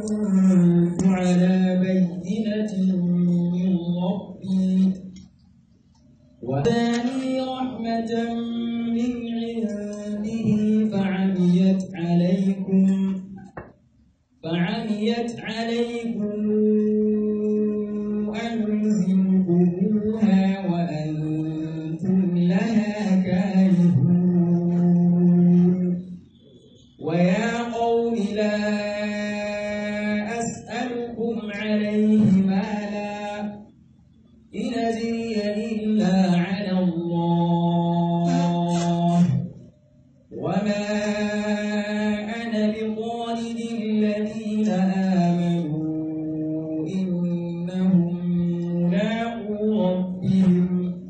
كنت على بينة من ربي وآتاني رحمة من عنده فعميت عليكم فعميت عليكم أنزلكموها وأنتم لها كارهون ويا قوم لا أسألكم عليه مالا إن أجري إلا على الله وما أنا بطارد الذين آمنوا إنهم ملاقو ربهم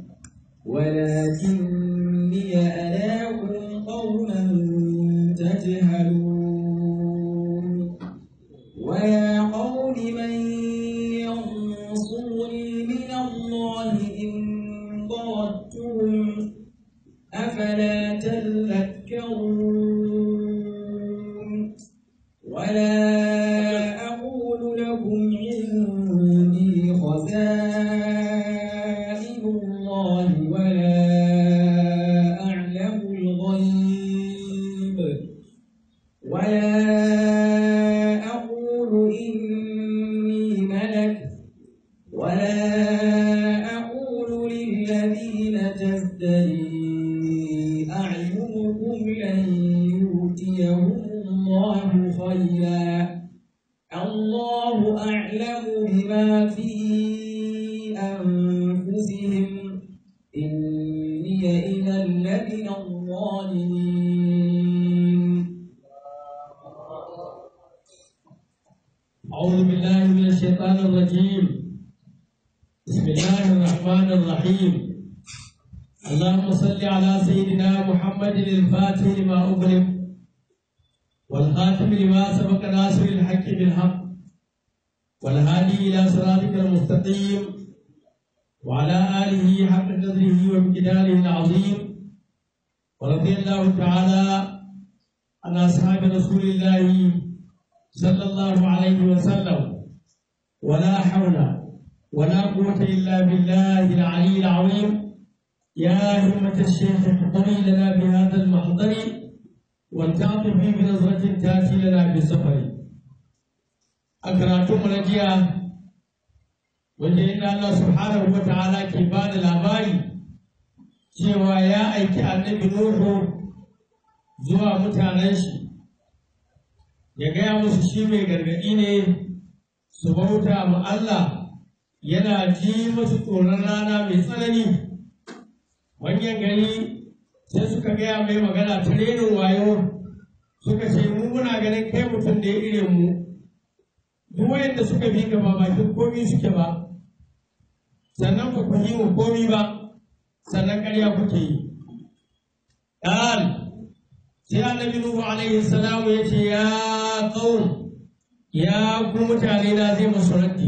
ولكني أراكم قوما تجهلون ويا قوم من ينصرني من الله إن طردتهم أفلا تذكرون ولا أقول لكم عندي خزائن الله ولا أعلم الغيب ولا أقول إني ملك ولا أقول للذين تزدري أعينكم لن يؤتيهم الله خيرا الله أعلم بما في أنفسهم إني إذا لمن الظالمين أعوذ بالله من الشيطان الرجيم بسم الله الرحمن الرحيم اللهم صل على سيدنا محمد الفاتح لما أغلق والخاتم لما سبق ناصر الحق بالحق والهادي إلى صراطك المستقيم وعلى آله حق قدره وامتداله العظيم ورضي الله تعالى عن أصحاب رسول الله صلى الله عليه وسلم ولا حول ولا قوة إلا بالله العلي العظيم يا همة الشيخ احضري لنا بهذا المحضر والتعطفي بنظرة تأتي لنا بسفر أكراتم رجيا وجئنا الله سبحانه وتعالى كبان الأبائي cewa ya aiki annabi Nuhu zuwa mutanen shi ya gaya musu shi mai gargaɗi ne su bauta ma Allah yana ji musu tsoron rana mai tsanani manyan gari sai suka gaya mai magana ta renin wayo suka ce mu muna ganin kai mutum da ya ire mu duk wayanda suka bi ka ba bakin komi suke ba sannan ba ku yi mu komi ba sannan ƙarya kuke yi ƙal sai annabi nuhu alaihi salamu ya ce ya qaum ya ku mutane na zai musu raddi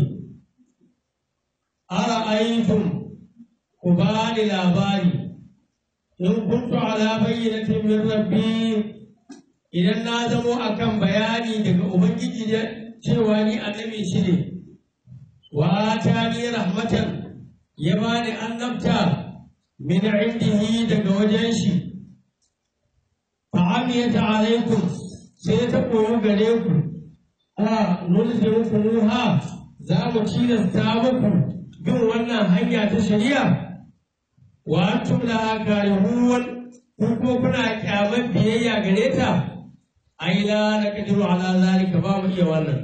ara aitum ku bani labari in kuntu ala bayyinatin min rabbi idan na zamo akan bayani daga ubangiji da cewa ni annabi shi ne wa ta ni rahmatan ya bani annabta min indihi daga wajen shi fa'amiyata alaikum sai ta koyi gare ku a nulzimukumuha za mu tilasta muku bin wannan hanya ta shari'a wa antum la karihun ku ko kuna kyaman biyayya gare ta ai la naqdiru ala zalika ba mu iya wannan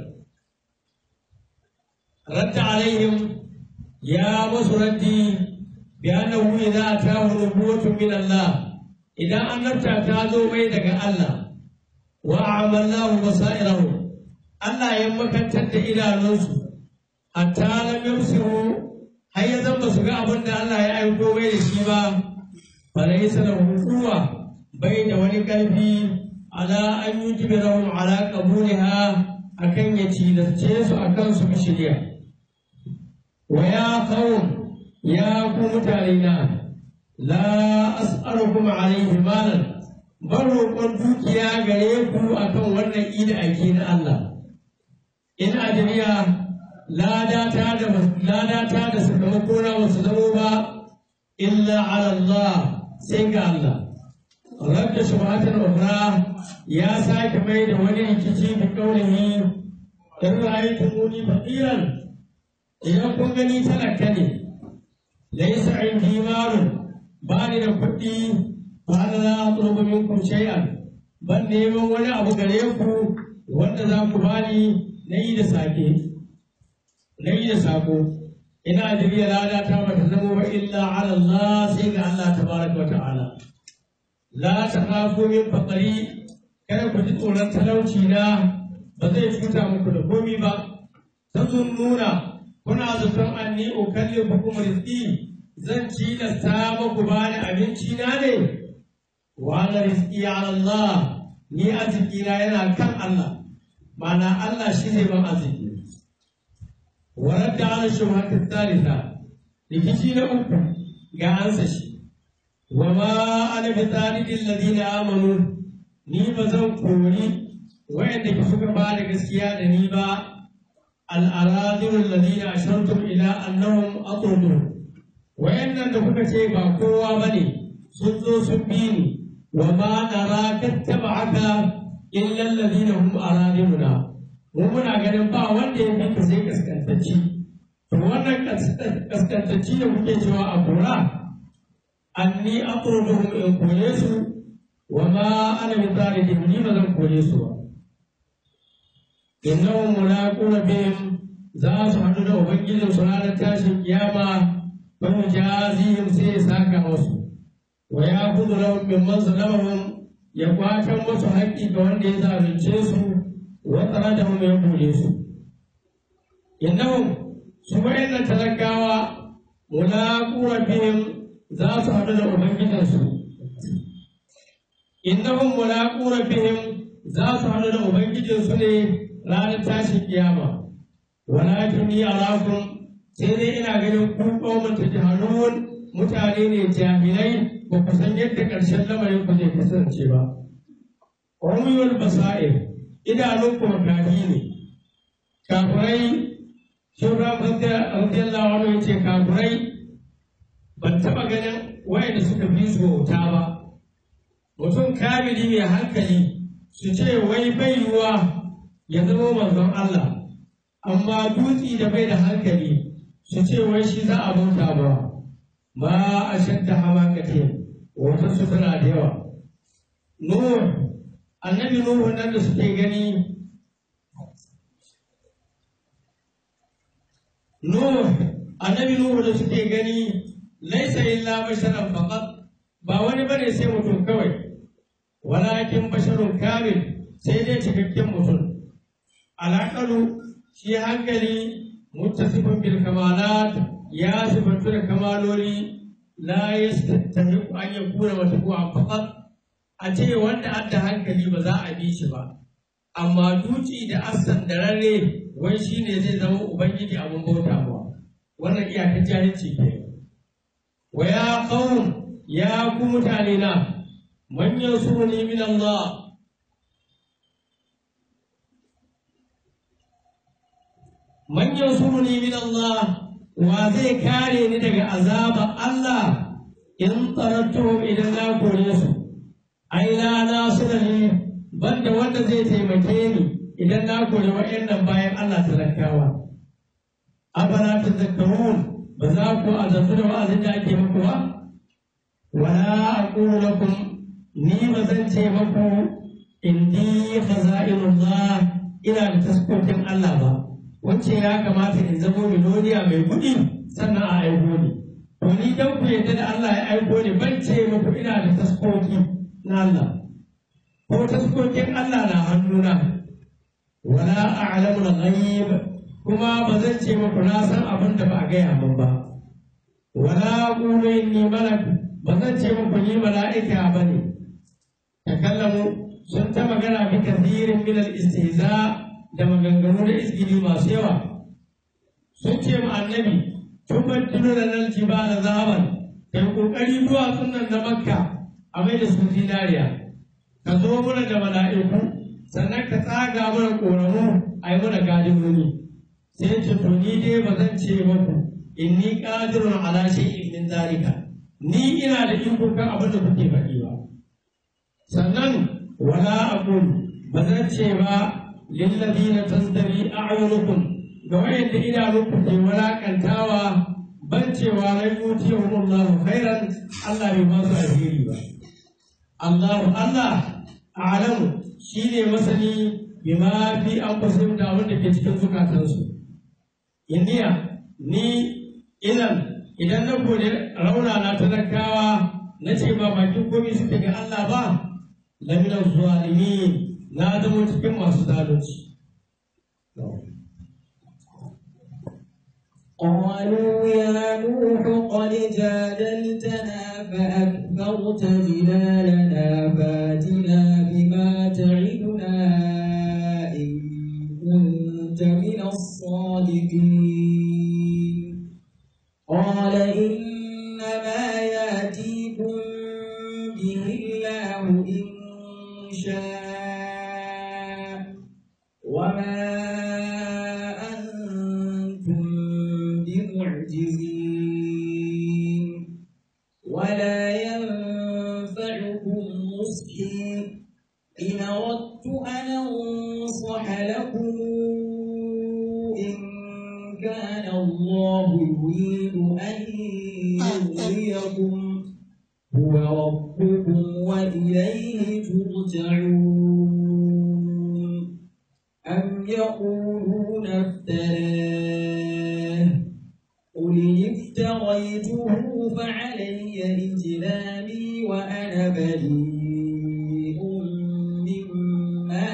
radda alaihim ya masu raddi bi annahu idza atahu nubuwwatun min Allah idan annabta ta zo mai daga Allah wa amallahu basairahu Allah ya makantar da idanunsu hatta lam yamsiru har ya zama su ga abin da Allah ya aiko mai da shi ba falaysa lahu quwwa bai da wani karfi ala an yujbirahum ala qabuliha akan ya tilasce su akan su bi shari'a wa ya qaum ya ku mutane na la as'alukum alayhi malan bar roƙon dukiya gare ku akan wannan ida ake na Allah jiriya ladata da ladata da sakamako na wasu zamo ba illa ala Allah sai ga Allah rabda shubhatan ukhra ya sake mai da wani rikici bi kaulihi in ra'aytumuni faqiran idan kun gani talaka ne laysa indi malun ba ni da kuɗi ba na za a tsoro minkum shay'an ban neman wani abu gare ku wanda za ku bani na yi da sake na yi da sako ina jirya lada ta bata zama ba illa ala Allah sai ga Allah tabaraka wa ta'ala la takhafu min faqri kada ku ji tsoron talauci na ba zai cuta muku da komi ba nuna kuna zaton anni ukallifukum rizqi zan ci da sa muku bani abinci na ne wa ala rizqi ala Allah ni arziki na yana kan Allah ma'ana Allah shi zai ban arziki ورد على الشبهة الثالثة لكي نقول قانسا شي وما أنا بطارد الذين آمنوا ni ba zan kori wayanda ki suka ba da gaskiya da ni ba al'aradun lalina ashartum ila annahum aqrudu wayannan da kuka ce ba kowa bane sun zo sun bi ni wa ma nara kattaba'aka illa alladhina hum araduna mu muna ganin ba wanda ya fi ka sai kaskantacci to wannan kaskantacci da kuke cewa a kura anni aqruduhum in kore su wa ma ana min zalikin ni ba zan kore su ba innahum mulaquna bihim za su haɗu da ubangijin su ranar tashin kiyama fa yujazihim sai ya saka musu wa ya kudu lahum mimman zalamahum ya kwatan musu haƙƙi ga wanda ya zalunce su وطردهم يقول إنهم سبعين تلقاوا ملاقو ربهم ذات عدد أبنجدنسو إنهم ملاقو ربهم ذات عدد أبنجدنسو لا نتاشي قيامة ولكني أراكم سيدي إنا ganin ku ƙaumin ta jahanun mutane ne jahilai ba ku san yadda ƙarshen lamarin ku zai kasance ba. Umiyul basa'ir idanunku makafi ne kafurai shura radiyallahu anhu ya ce kafurai ban taɓa ganin wayanda suka fi su bauta ba mutum kamili mai hankali su ce wai bai yiwuwa ya zama manzon Allah amma dutsi da bai da hankali su ce wai shi za a bauta ba ma a shadda hamakate wata su tana da yawa Nuh annabi Nuhu nan da suke gani Nuh annabi Nuhu da suke gani laisa illa basharan faqat ba wani bane sai mutum kawai walakin basharun kamil sai dai cikakken mutum alaƙalu shi hankali muttasifin bil kamalat ya sifantu da kamaloli la yastahiqu an yakuna matbu'an faqat a ce wanda adda hankali ba za a bi shi ba amma duci da assan da rarre wai shi ne zai zama ubangiji abin bauta ba wannan iyakar jahilci ke wa ya qawm ya ku mutane na man yasuruni min Allah man yasuruni min Allah wa zai kare ni daga azabar Allah in tarattuhum idan na kore su ai la nasira ne banda wanda zai taimake ni idan na kore wa'annan bayan Allah talakawa afala tazakkarun ba za ku azantu da wa'azin da ake muku ba wala aqulu lakum ni ba zan ce muku indi khaza'inullah ina da taskokin Allah ba wacce ya kamata in zamo miloniya mai kuɗi sannan a aiko ni to ni dan ku yadda da Allah ya aiko ni ban ce muku ina da taskoki na Allah ko taskokin Allah na hannuna wala a'lamu al-ghaib kuma ba zan ce muku na san abin da ba a gaya min ba wala qulu inni malak ba zan ce muku ni mala'ika bane takallamu sun ta magana bi kathirin min al-istihza da maganganu da izgili masu yawa sun ce mu annabi tubaddilu lana al-jibala zahaban kai kokari duwatsun nan na makka a mai da su zinariya ka zo mana da mala'iku sannan ka tsaga mana ƙoramu a yi mana gadin wuni sai ce to ni dai ba zan ce maku inni qadirun ala shay'in min zalika ni ina da iko kan abin da kuke faɗi ba sannan wala aqul ba zan ce ba lil ladina tazdari a'yunukum ga wayanda idanunku ke walakantawa ban cewa rai yutihum Allah khairan Allah bai ba su alheri ba Allah Allah a'lamu shine masani bima fi anfusihim da abin da ke cikin zukatansu indiya ni idan idan na gode rauna na talakawa na ce ba bakin komai suke ga Allah ba lamina zalimin na zama cikin masu zalunci قالوا يا نوح قد جادلتنا فأكثرت جدالنا فاتنا بما تعدنا إن كنت من الصادقين قال إنما ياتيكم به الله إن شاء وما أنتم بمعجزين ولا ينفعكم نصحي إن أردت أن أنصح لكم إن كان الله يريد أن يغويكم هو ربكم وإليه ترجعون أم يقولون افتراه قل إن افتريته فعلي إجرامي وأنا بريء مما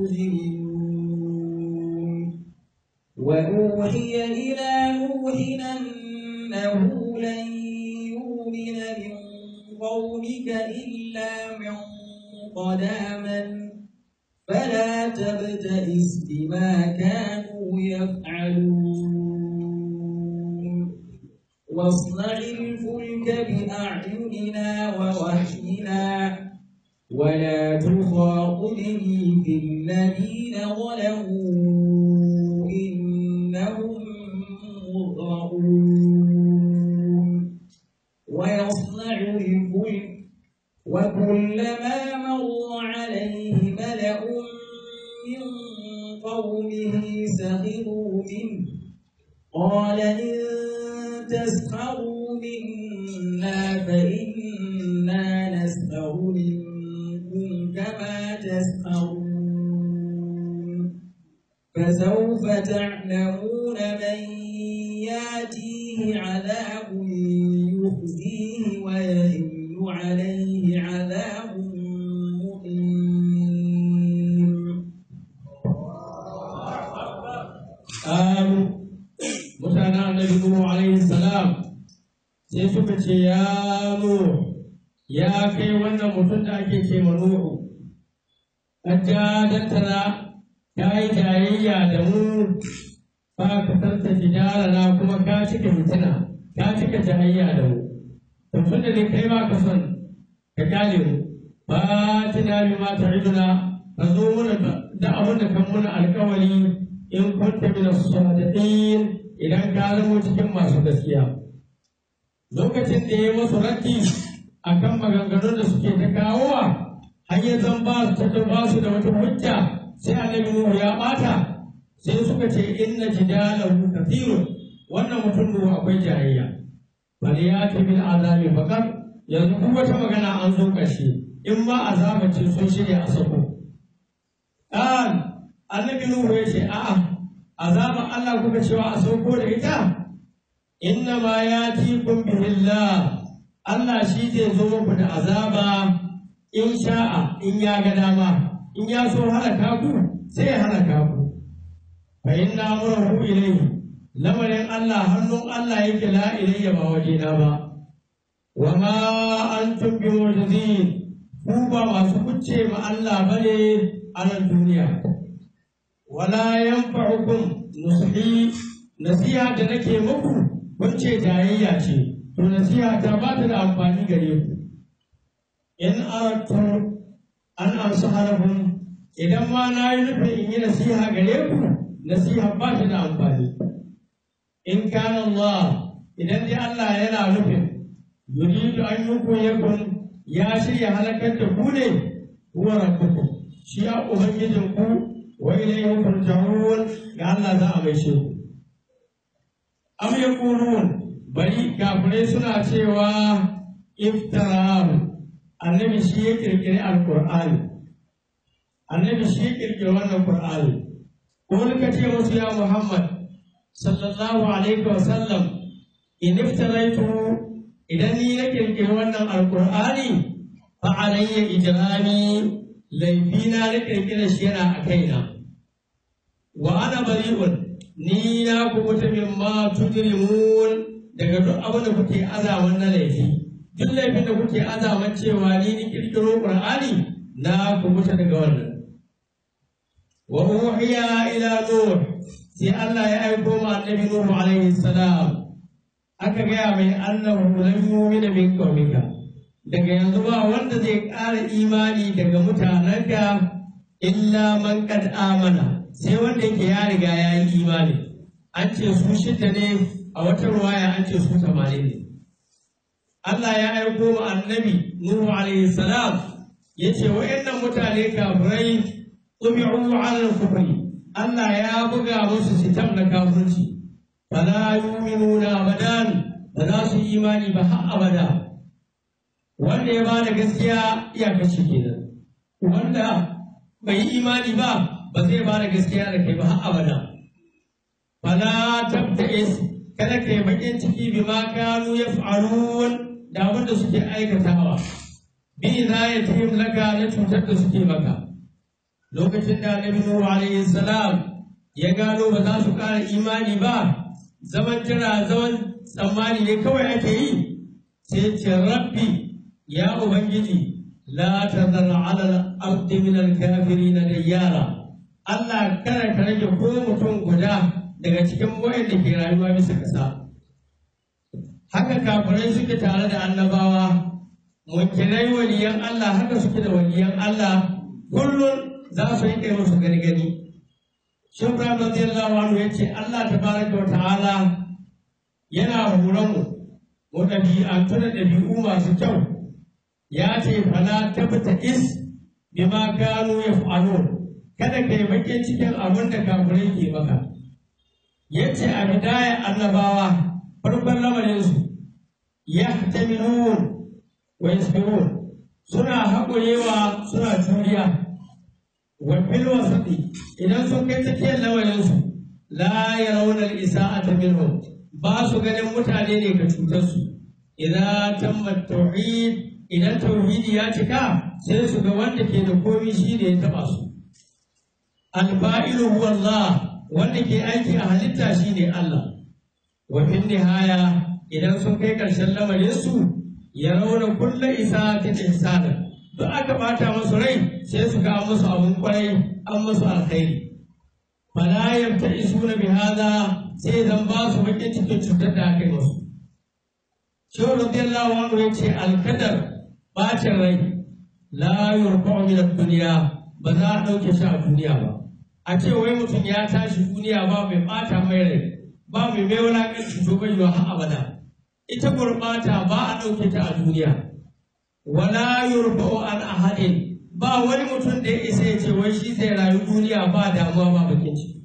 تجرمون وأوحي إلى نوح أنه لن يؤمن من قومك إلا من قد آمن فلا تبتئس بما كانوا يفعلون واصنع الفلك بأعيننا ووحينا ولا تخاطبني في الذين ظلموا إنهم مغرقون ويصنع الفلك وكلما مر عليه ملأ من قومه سخروا منه قال إن تسخروا منا فإنا نسخر منكم كما تسخرون فسوف تعلمون من ياتيه عذاب يخزيه ويهل عليه عذاب مقيم Amu mutanen annabi Nuhu alaihi salam sai suka ce ya Nuhu ya kai wannan mutum da ake ce ma Nuhu ajjadantana ta yi tarayya da mu ba ka tarta na kuma ka cika fitina ka cika jayayya da mu to tun da ne kai ba ka son ka kyale mu ba tuna bi ma ta'iduna ka zo mana da abin da kan muna alkawari in kunta min as-sadiqin idan ka zama cikin masu gaskiya lokacin da ya masu raddi akan maganganun da suke ta kawowa har ya zan ba su ta ba su da wata hujja sai annabi Nuhu ya bata sai suka ce inna jidalahu kathirun wannan mutum Nuhu akwai jayayya bal ya ta bil azabi faqat yanzu kuma wata magana an zo ƙarshe in ma azaba ce sun shirya a sako an annabi Nuhu ya ce a'a azaban Allah kuka cewa a sauko da ita inna ma yatikum bihillah Allah shi zai zo muku da azaba in sha'a in ya ga dama in ya so halaka ku sai ya halaka ku fa inna amrahu ilayhi lamarin Allah hannun Allah yake la ilayya ba wajena ba wa ma antum bi mu'jizin ku ba masu kucce ma Allah bane a nan duniya wala yanfa'ukum nushi nasiha da nake muku kun ce jayayya ce to nasiha ta ba ta da amfani gare ku in aratu an amsa harafin idan ma na yi nufin in yi nasiha gare ku nasiha ba ta da amfani in kana Allah idan dai Allah yana nufin yuridu an yukuyakum ya shirya halakar da ku ne huwa rabbukum shi ya ubangijin ku wa ilayhi turja'un ga Allah za a maishe ku am yaqulun bari kafirai suna cewa iftarahu annabi shi ya kirkiri alqur'ani annabi shi ya kirkiri wannan qur'ani ko ka ce musu ya muhammad sallallahu alaihi wa sallam in iftaraitu idan ni na kirkiri wannan alqur'ani fa alayya ijrami laifina na kirkira shi yana a kaina wa ana bari'un ni na kubuta mimma tujrimun daga duk abin da kuke azaman na laifi duk laifin da kuke azaman cewa ni ni kirkiro qur'ani na kubuta daga wannan wa uhiya ila nuh sai Allah ya aiko ma annabi nuh alaihi salam aka gaya mai annahu lam yu'mina min qaumika daga yanzu ba wanda zai ƙara imani daga mutanenka illa man qad amana sai wanda yake ya riga ya yi imani an ce su shida ne a wata ruwaya an ce su tamanin ne Allah ya aiko wa annabi Nuhu alaihi salam ya ce wa'annan mutane kafirai tubi'u ala kufri Allah ya buga musu sitam na kafirci fala yu'minuna abadan ba za su yi imani ba har abada wanda ya bada gaskiya iyakaci kenan wanda bai yi imani ba ba zai bada gaskiya da kai ba har abada fala tabta'is kada kai bakin ciki bima kanu yaf'alun da abin da suke aikatawa bi idayatihim laka na cutar da suke maka lokacin da Annabi Nuhu alaihi salam ya gano ba za su ƙara imani ba zaman jira zaman tsammani ne kawai ake yi sai ce rabbi ya ubangiji la tazar ala al-ardi min al-kafirin dayyara Allah kada ka rage ko mutum guda daga cikin wayanda ke rayuwa bisa ƙasa haka kafirai suke tare da annabawa munkirai waliyan Allah haka suke da waliyan Allah kullum za su yi kai musu gani gani shi Ibrahim radiyallahu anhu yace Allah tabaraka wa ta'ala yana horon mu mu ɗabi'antu da ɗabi'u masu kyau ya ce fala tabta is bima kanu yaf'alun kada kai bakin cikin abin da kafirai ke maka yace a bidaya annabawa farkon lamarinsu ya taminun wa yasbirun suna haƙurewa suna juriya wa fil wasati idan sun kai tsakiyar lamarinsu la yarawna al-isa'ata minhum ba su ganin mutane ne ka cutar su idan tamma tauhid idan tauhidi ya cika sai su ga wanda ke da komi shi ne ya taba su al-fa'ilu huwa Allah wanda ke aiki a halitta shi ne Allah wa fin nihaya idan sun kai ƙarshen lamarinsu ya rauna kulla isa ta ihsana duk aka bata musu rai sai su ga musu abun kwarai an musu alkhairi fala yabta isuna bi hada sai zan ba su bakin cikin cutar da aka yi musu shehu radiyallahu anhu ya ce alkadar bacin rai la yurfa'u min ad-dunya ba za a ɗauke shi a duniya ba a ce wai mutum ya tashi duniya ba mai bata mai rai ba mai mai wulaƙanci to bai yiwa har abada ita gurɓata ba a ɗauke ta a duniya wala yurfa'u an ahadin ba wani mutum da ya isa ya ce wai shi zai rayu duniya ba damuwa ba bakin ciki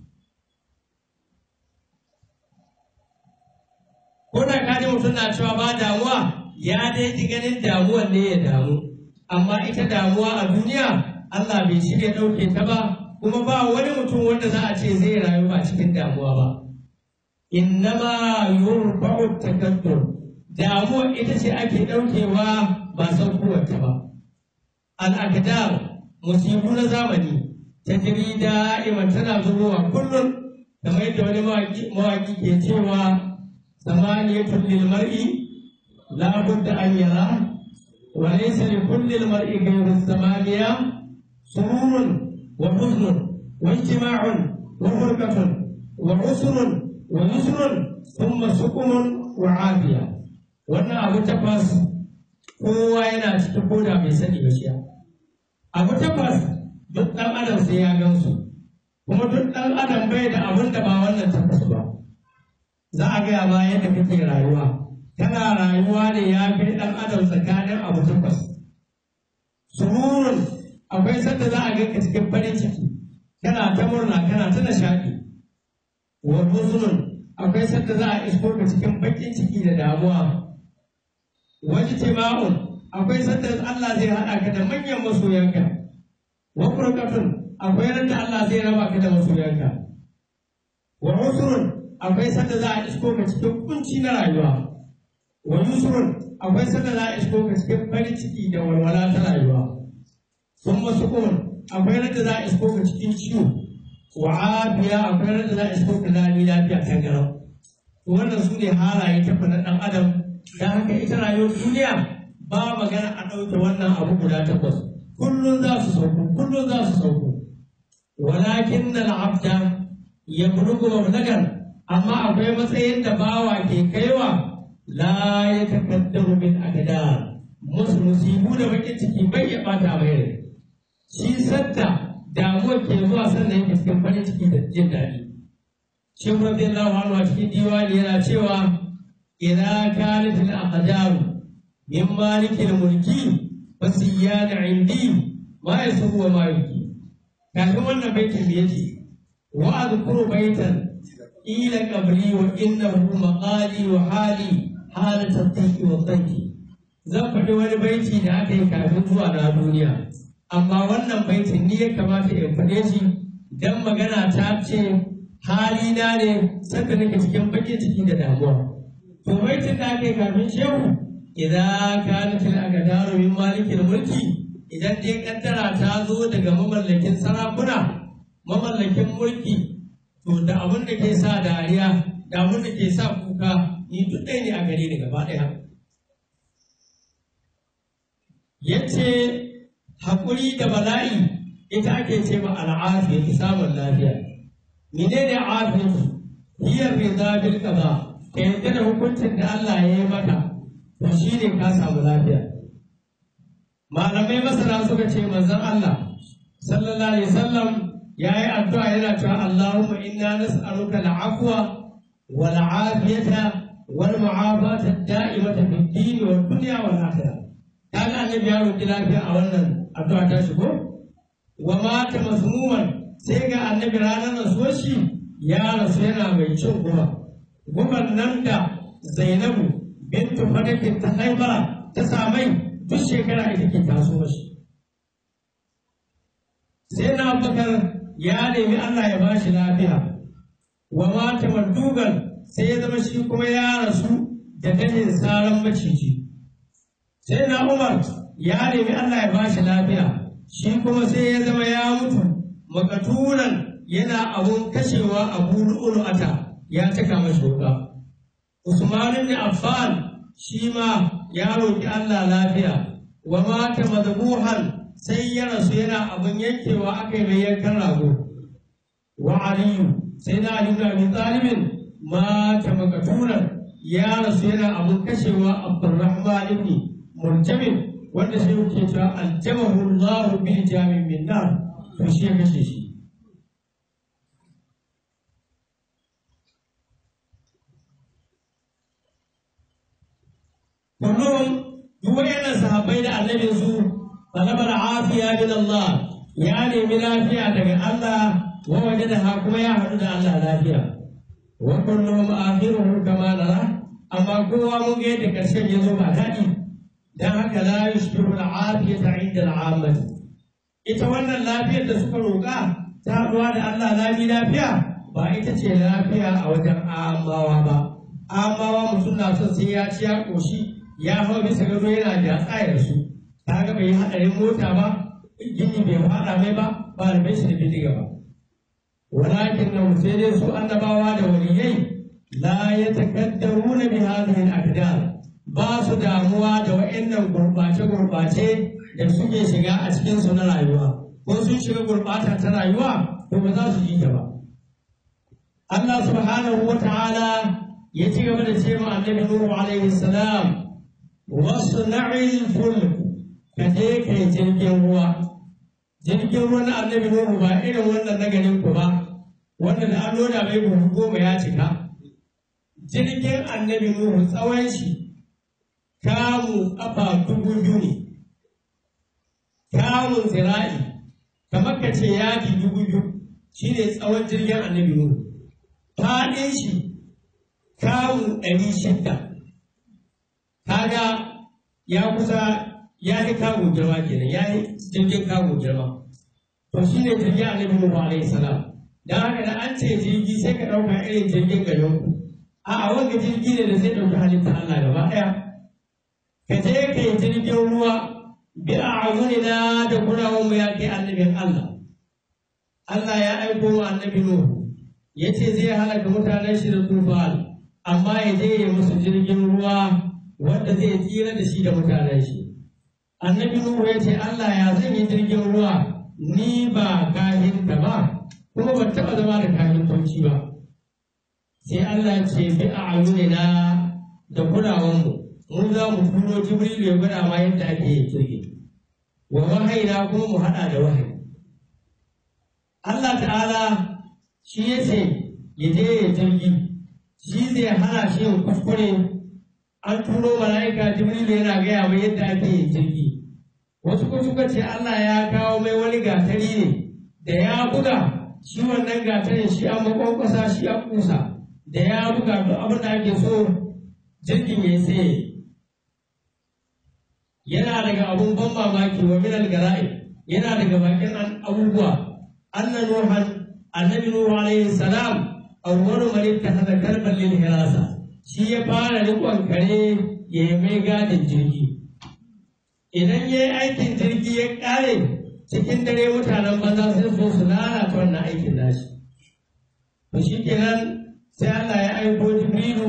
ko da kaji mutum na cewa ba damuwa ya dai ji ganin damuwan ne ya damu amma ita damuwa a duniya Allah bai shirya ɗauke ta ba kuma ba wani mutum wanda za a ce zai rayu ba cikin damuwa ba innama yurfa'u takaddur damuwa ita ce ake ɗaukewa ba saukowarta ba al'aqdar musibu na zamani ta jiri da'iman tana zubowa kullum kamar yadda wani mawaƙi ke cewa samaniyatun lil mar'i la budda an yara wa laysa li kulli al mar'i ghayru samaniya sururun wa huznun wa ijtima'un wa furqatun wa usrun wa yusrun thumma sukumun wa afiya wannan abu takwas kowa yana cikin koda bai sani ba shi abu takwas duk ɗan adam sai ya gansu kuma duk ɗan adam bai da abin da ba wannan takwas ba za a gaya ma yadda kake rayuwa kana rayuwa ne ya fi ɗan adam tsakanin abu takwas sururun akwai sanda za a ganka cikin farin ciki kana ta murna kana ta nishaɗi wa huzunun akwai sanda za a isko ka cikin baƙin ciki da damuwa wani tima'un akwai sanda Allah zai haɗa ka da manyan masoyanka wa furqatun akwai randa Allah zai raba ka da masoyanka wa usrun akwai sanda za a isko ka cikin kunci na rayuwa wa yusrun akwai sanda za a isko ka cikin farin ciki da walwala ta rayuwa sun masukun akwai randa za a isko ka cikin ciwo wa afiya akwai randa za a isko ka lami lafiya ta garau to wannan su ne halaye ta na ɗan adam don haka ita rayuwar duniya ba magana a ɗauke wannan abu guda takwas kullum za su sauko kullum za su sauko walakin na abda ya bulugu mablagan amma akwai matsayin da bawa ke kaiwa la ya takaddaru min akada musu musibu da bakin ciki bai ya bata mai rai shi sadda damuwa ke zuwa sannan yake cikin farin ciki da jin daɗi shi radiyallahu anhu a cikin diwani yana cewa idza kanat al aqdaru min malikil mulki fasiyana indi ma yasu wa ma yuki kafin wannan baitin da yake wa adkuru baitan ila qabri wa innahu maqali wa hali halat at-taqi wa taqi zan faɗi wani baiti da aka yi kafin zuwa na duniya amma wannan baitin ni ya kamata in faɗe shi dan magana ta ce halina ne sanda nake cikin bakin ciki da damuwa to baitin da aka yi kafin shehu idan kanat al-aqdaru min malikil mulki idan dai kaddara ta zo daga mamallakin sarakuna mamallakin mulki to da abin da ke sa dariya da abin da ke sa kuka ni duk ɗaya ne a gare ni gaba ɗaya yace haƙuri da bala'i ita ake ce ma al'afiya ta samun lafiya menene afiyatu hiya rida bil qada ka yadda da hukuncin da Allah ya yi maka to shine ka samu lafiya malamai masana suka ce manzon Allah sallallahu alaihi wasallam yayi addu'a yana cewa Allahumma inna nas'aluka al-afwa wal afiyata wal mu'afata ad-da'imata fid din wad dunya wal akhirah kaga annabi ya roki lafiya a wannan addu'a ta shigo wa mata masmuman sai ga annabi ranar rasuwar shi ya rasu yana mai cin guba guban nan da Zainabu bintu Fadakin ta haibara ta samai duk shekara ita ke taso shi. Sai na bakar ya nemi Allah ya bashi lafiya, wa mata mardugan sai ya zama shi kuma ya rasu da ganin saran maciji. Sai na Umar ya nemi Allah ya bashi lafiya, shi kuma sai ya zama ya mutu makaturan yana abun kashewa a ata ya cika mashi wuka. Usman ibn Affan shi ma ya roƙi Allah lafiya wa mata madbuhan sai ya rasu yana abin yankewa aka yi mai yankan rago wa aliyu sai na ali ibn abi talibin mata makaturan ya rasu yana abin kashewa abdurrahman ibn murjamin wanda sai yake cewa aljamahu Allah bil jamin min nar to shi ya kashe shi kullum duk wayannan sahabbai da annabin su talabar afiya min Allah ya nemi lafiya daga Allah wa wajadaha kuma ya haɗu da Allah lafiya wa kullum akhiruhu kama nara amma kowa mun ga yadda karshen ya zo ba daɗi dan haka la yushbihu al-afiyata 'inda al-'ammah ita wannan lafiyar da suka roƙa ta haɗuwa da Allah lami lafiya ba ita ce lafiya a wajen amawa ba amawa mutum na son sai ya ci ya ƙoshi ya hau bisa gado yana da tsayar su ta ga bai yi haɗarin mota ba gini bai faɗa mai ba ba da bai shi da bindiga ba walakin na sai dai su annabawa da waliyai la ya takaddaruna bi hadhihi al-aqdar ba su damuwa da wa'annan gurbace gurbace da suke shiga a cikin su na rayuwa ko sun shiga gurbata ta rayuwa to ba za su ji ta ba Allah subhanahu wa ta'ala ya ci gaba da ce ma annabi Nuhu alaihi salam واصنع الفلك كذلك jirgin ruwa jirgin ruwan annabi Nuhu ba irin wannan na ganin ku ba wanda da an loda mai buhu goma ya cika jirgin annabi Nuhu tsawon shi kamu kafa dubu biyu ne kamun zira'i kamar ka ce yadi dubu biyu shine tsawon jirgin annabi Nuhu faɗin shi kamu ɗari shidda kaga ya kusa ya yi kago girma kenan ya yi jirgin kago girma to shi ne jirgin annabi Nuhu alaihi salam dan haka da an ce jirgi sai ka ɗauka irin jirgin garin ku a a wanga jirgi ne da zai ɗauki halitta Allah gaba ɗaya ka je ka yi jirgin ruwa bi a'yunina da kunawan mu ya kai annabin Allah Allah ya aiko wa annabi Nuhu ya ce zai halaka mutanen shi da tufal amma ya je ya musu jirgin ruwa wanda zai tsira da shi da mutanen shi annabi nuhu ya ce Allah ya zan yi jirgin ruwa ni ba kahinta ba kuma ban taɓa zama da kahintanci ba sai Allah ya ce bi a ayunina da kulawanmu mu za mu turo jibrilu ya gwada ma yadda ake yin jirgi wa wahayina kuma mu haɗa da wahayi Allah ta'ala shi ya ce ya je ya jirgi shi zai hana shi yin kuskure an turo mala'ika jibrilu yana gaya mai yadda ake yin jirgi wasu ko suka ce Allah ya kawo mai wani gatari ne da ya buga shi wannan gatarin shi an makwankwasa shi an kusa da ya buga duk abin da ake so jirgin ya tsaye yana daga abun ban mamaki wa minal gara'i yana daga bakin abubuwa anna nuhan annabi nuhu alaihi salam awwalu man ittakhadha kalban lil hirasa shi ya fara rikon kare ya yi mai gadin jirgi idan ya yi aikin jirgi ya kare cikin dare mutanen banza sai so su lalata wannan aikin nashi to shi kenan sai Allah ya aiko Jibrilu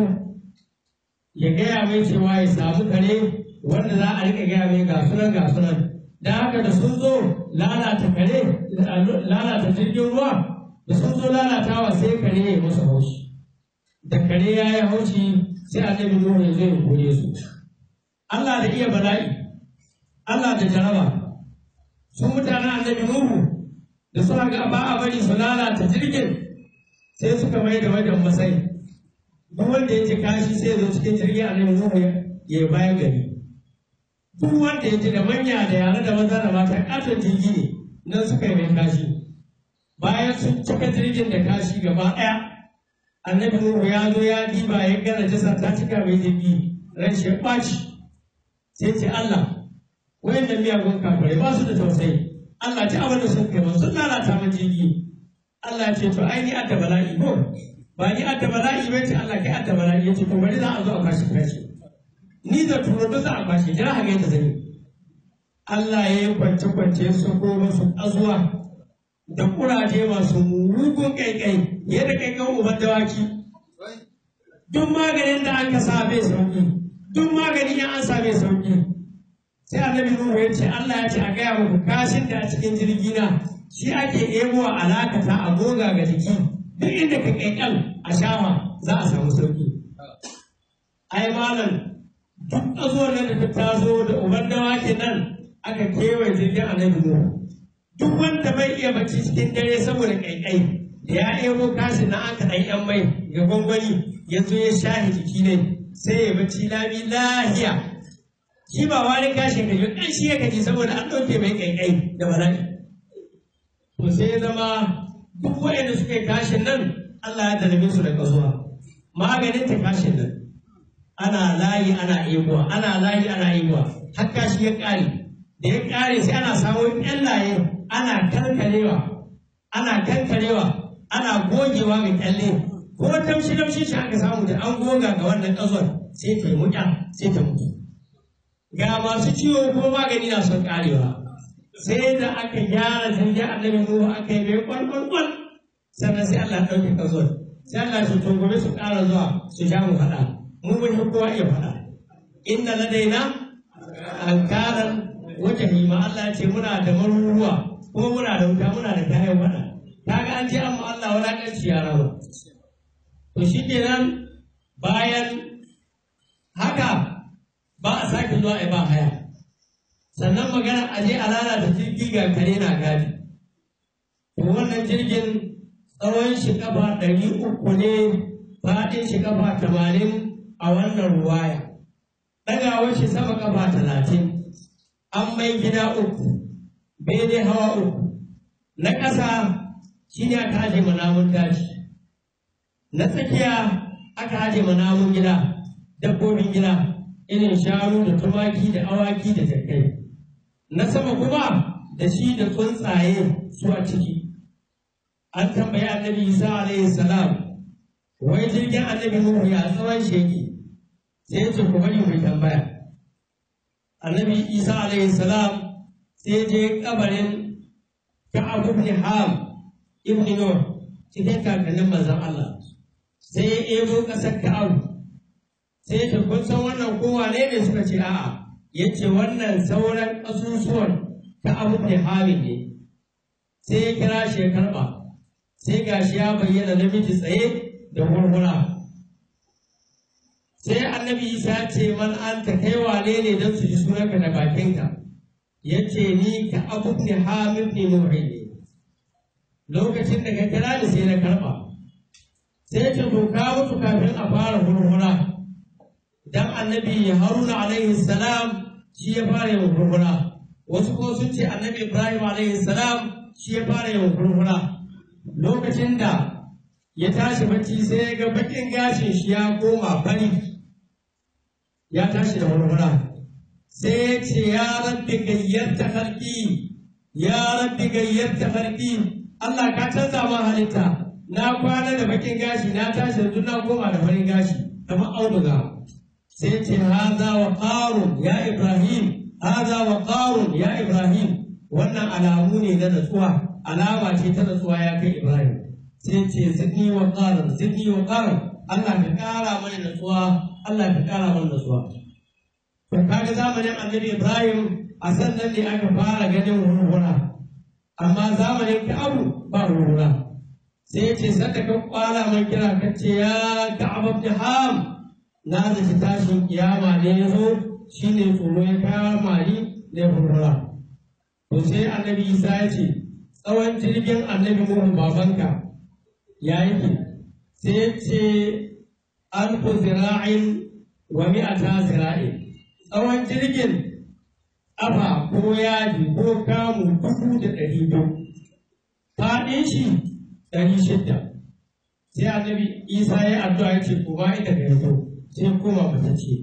ya gaya mai cewa ya samu kare wanda za a rika gaya mai gasunan gasunan da haka da sun zo lalata kare lalata jirgin ruwa da sun zo lalatawa sai kare ya yi musu haushi da kare ya yi haushi sai annabi Nuhu ya zo ya kore su Allah da iya bala'i Allah da jaraba su mutanen annabi Nuhu da suka ga ba a bari su lalata jirgin sai suka mai da wajen masai duk wanda ya ci kashi sai zo cikin jirgin annabi Nuhu ya yi bayan gari duk wanda ya ci da manya da yare da maza da mata katon jirgi ne nan suka yi mai kashi bayan sun cika jirgin da kashi gaba ɗaya annabi Nuhu ya zo ya diba ya gana jasa ta cika mai jirgi ran shi ya ɓaci sai ce Allah wayannan miyagun kafirai ba su da tausayi Allah ci abin da sun kai ba sun lalata min jirgi Allah ya ce to ai ni adda bala'i ko ba ni adda bala'i ba ce Allah kai adda bala'i ya ce to bari za a zo a kwashi kashi ni da turo duk za a kwashi jira haka yadda zan yi Allah ya yi kwance kwance su ko masu azuwa da kuraje masu mugun kaikai yadda kaikan uban dawaki duk maganin da aka sa bai sauki duk maganin ya an sa bai sauki sai annabi Nuhu ya ce Allah ya ce a gaya muku kashin da a cikin jirgi na shi ake ebo a alakata a goga ga jiki duk inda ka kaikal a shawa za a samu sauki ai malam duk azuwar nan da ta taso da uban dawakin nan aka kewaye jirgin annabi Nuhu duk wanda bai iya bacci cikin dare saboda kaikai da ya ebo kashin na aka ɗan yan mai ga gwangwani ya zo ya shahi jiki ne sai ya bacci lami lahiya shi ba wani kashin gaji ɗan shi ya gaji saboda an ɗauke mai kaikai da bala'i to sai ya zama duk waɗanda suka yi kashin nan Allah ya dalabe su da ƙazuwa maganin ta kashin nan ana layi ana ebuwa ana layi ana ebuwa har kashi ya ƙare da ya ƙare sai ana samun ƴan laye ana kankarewa ana kankarewa ana gogewa mai kyalle ko tamshi tamshi shi aka samu da an goga ga wannan ƙazon sai ta yi muƙya sai ta mutu ga masu ciwo ko magani na son ƙarewa sai da aka gyara jirgin annabi Nuhu aka yi mai kwalkwalkwal sannan sai Allah ya ɗauke ƙazon sai Allah ya to gobe su ƙara zuwa su sha mu faɗa mu mun yi kowa iya faɗa inna ladaina ankaran wajen ma Allah ya ce muna da maruruwa kuma muna da wuta muna da kayan faɗa kaga an ce an mu Allah wulaƙanci ya raba to shi kenan bayan haka ba a sake zuwa a ba haya sannan magana a je a lalata jirgi ga kare na gadi to wannan jirgin tsawon shi kafa ɗari uku ne faɗin shi kafa tamanin a wannan ruwaya ɗagawar shi sama kafa talatin an mai gida uku bene hawa uku na ƙasa shi ne aka aje namun daji na tsakiya aka aje namun gida dabbobin gida irin shanu da tumaki da awaki da jakai na sama kuma da shi da tsuntsaye su a ciki an tambayi annabi isa alaihi salam wai jirgin annabi nuhu ya tsawon sheki sai ce ku bari mu tambaya annabi isa alaihi salam sai je kabarin ka'ab ibn ham ibn nur cikin kakannin manzon Allah sai ya ebo kasar ka'ab sai ce kun san wannan kowa ne ne suka ce a'a yace wannan sauran kasusuwan ka'ab ibn hamid ne sai ya kira shi ya karba sai gashi ya bayyana namiji tsaye da hurhura sai annabi isa ce man an ta kai wane ne don su ji sunanka da bakinka ya ce ni ka abu ne hamid ne nuhi ne lokacin da ka kira ni sai na karɓa sai ce to ka mutu kafin a fara hurhura dan annabi haruna alaihi salam shi ya fara yin hurhura wasu ko sun ce annabi ibrahim alaihi salam shi ya fara yin hurhura lokacin da ya tashi bacci sai ya ga bakin gashin shi ya koma fari ya tashi da hurhura sai ya ce ya rabbi gayyarta harki ya rabbi gayyarta harki Allah ka canza ma halitta na kwana da bakin gashi na tashi yanzu na koma da farin gashi kamar auduga sai ce haza wa qarun ya ibrahim haza wa qarun ya ibrahim wannan alamu ne na natsuwa alama ce ta natsuwa ya kai ibrahim sai ce zidni wa qarun zidni wa qarun Allah ka kara mana natsuwa Allah ka kara mana natsuwa to kaga zamanin annabi ibrahim a sannan ne aka fara ganin hurhura amma zamanin ka'abu ba hurhura sai ya ce sanda ka kwala mai kira ka ce ya ka'ab ibn ham na zaci tashin kiyama ne ya zo shine tsoro ya kama ni da hurhura to sai annabi isa ya ce tsawon jirgin annabi nuhu babanka ya yake sai ya ce alfu zira'in wa mi'ata zira'in tsawon jirgin ƙafa ko yaji ko kamu dubu da ɗari biyu faɗin shi ɗari shidda sai annabi isa ya addu'a ya ce kuma ita ka yazo sai koma mata ce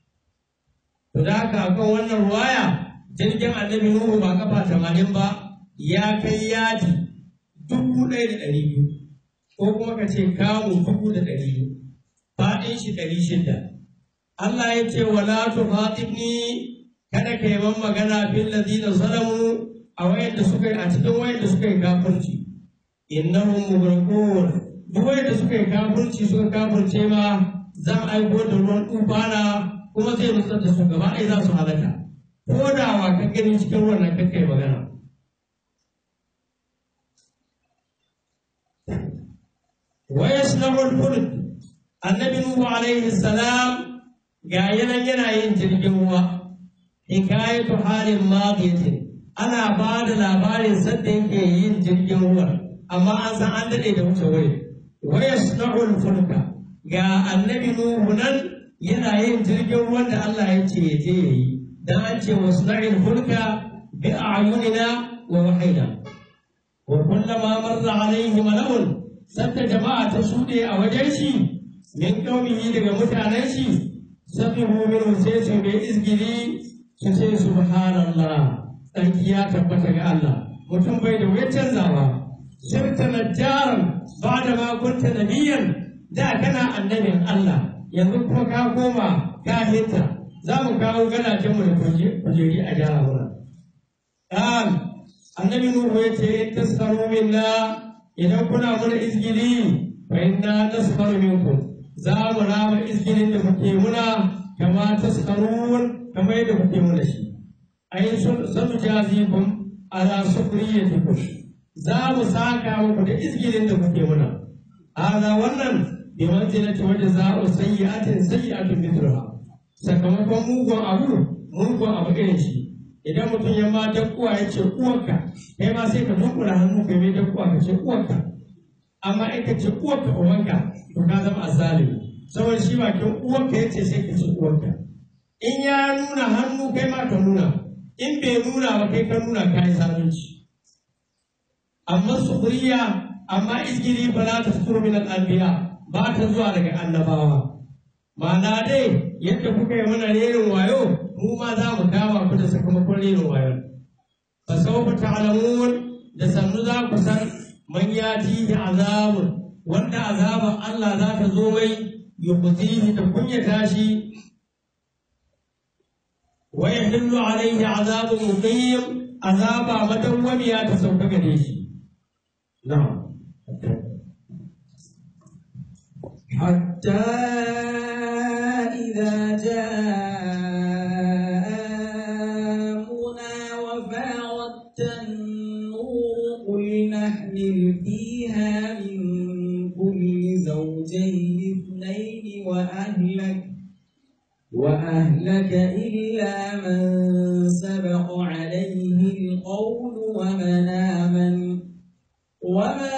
to da haka akan wannan ruwaya jirgin annabi nuhu ba kafa tamanin ba ya kai yaji dubu ɗaya da ɗari biyu ko kuma ka ce kamu dubu da ɗari biyu faɗin shi ɗari shidda Allah ya ce wala tufatibni kada ka yi man magana fil ladina zalamu a wayanda suka yi a cikin wayanda suka yi kafirci innahum mughraqun duk wayanda suka yi kafirci suka kafirce ma zan aiko da ruwan tufana kuma zai nutsar da su gaba ɗaya za su halaka ko da wa ka gani cikin wannan kakka yi magana wa yasnahu al-fulk annabi nuhu alaihi salam ga yanan yana yin jirgin ruwa hikayatu halin madiyatin ana ba da labarin sadda yake yin jirgin ruwa amma an san an daɗe da wuce wuri wa yasna'ul fulka ga annabi nuhu nan yana yin jirgin ruwan da Allah ya ce ya je yayi dan an ce wasna'il fulka bi a'yunina wa wahida wa kullama marra alaihi mala'un sadda jama'a ta shuɗe a wajen shi min qaumihi daga mutanen shi sabihu minhu sai su mai izgili su ce subhanallah tsarki ya tabbata ga Allah mutum bai da wuya canzawa sirta najjaran ba da ma kunta nabiyan da kana annabin Allah yanzu kuma ka koma ka hinta za mu kawo gadajen mu da kujeri a gyara wurin dan annabi nuhu ya ce in taskaru minna idan kuna muna izgili fa inna naskaru minkum za mu rama izgilin da kuke muna kama taskarun kamar yadda kuke muna shi ai sanu jazikum ala sukriyatikum za mu saka muku da izgilin da kuke muna hada wannan bi manzilati wa jazaa'u sayyi'atin sayyi'atun mithluha sakamakon mugun abu mugun abu irin shi idan mutum ya ma dakkuwa ya ce uwarka kai ma sai ka dunkula hannu kai mai dakkuwa ka ce uwarka amma in ka ce uwarka uwanka to ka zama azalimi saboda shi bakin uwarka ya ce sai ka ce uwarka in ya nuna hannu kai ma ka nuna in bai nuna ba kai ka nuna ka yi zalunci amma sukuriya amma izgiri ba za ta fito min al'anbiya ba ta zuwa daga annabawa ma'ana dai yadda kuka yi mana rerin wayo mu ma za mu kama ku da sakamakon rerin wayo fa sawfa ta'lamun da sannu za ku san man yatihi azabun wanda azaban Allah za ta zo mai yuqtihi ta kunyata shi wa yahillu alayhi azabun muqim azaba madawwamiya ta sauka gare shi na'am حتى إذا جاء أمرنا وفاردت النور قل نحمل فيها من كل زوجين اثنين وأهلك وأهلك إلا من سبق عليه القول ومن آمن وما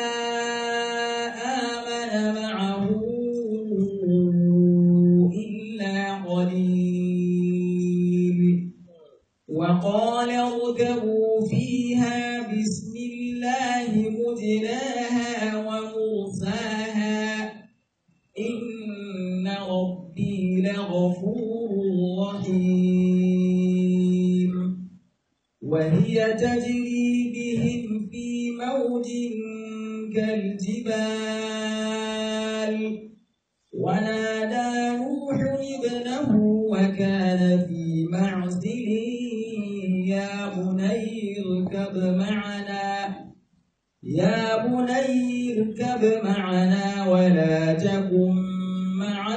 آمن معه إلا قليل وقال اركبوا فيها بسم الله مجراها ومرساها إن ربي لغفور رحيم وهي تجري بهم في موج كالجبال ونادى نوح ابنه وكان في معزل يا بني اركب معنا يا بني اركب معنا ولا تكن مع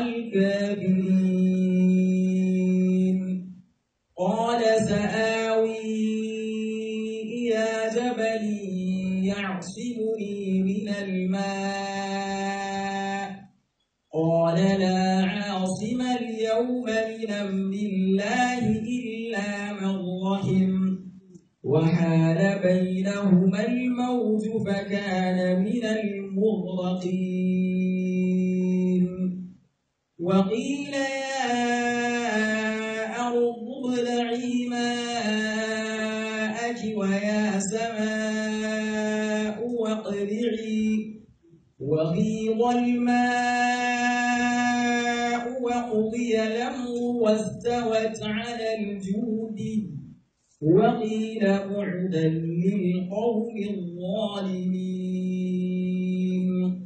الكافرين قال سآوي إلى جبل يعصمني من الماء قال لا عاصم اليوم من أمر الله إلا من رحم وحال بينهما الموج فكان من المغرقين وقيل يا أرض ابلعي ماءك ويا سماء واقلعي وغيض الماء وقضي الأمر واستوت على الجود وقيل بعدا للقوم الظالمين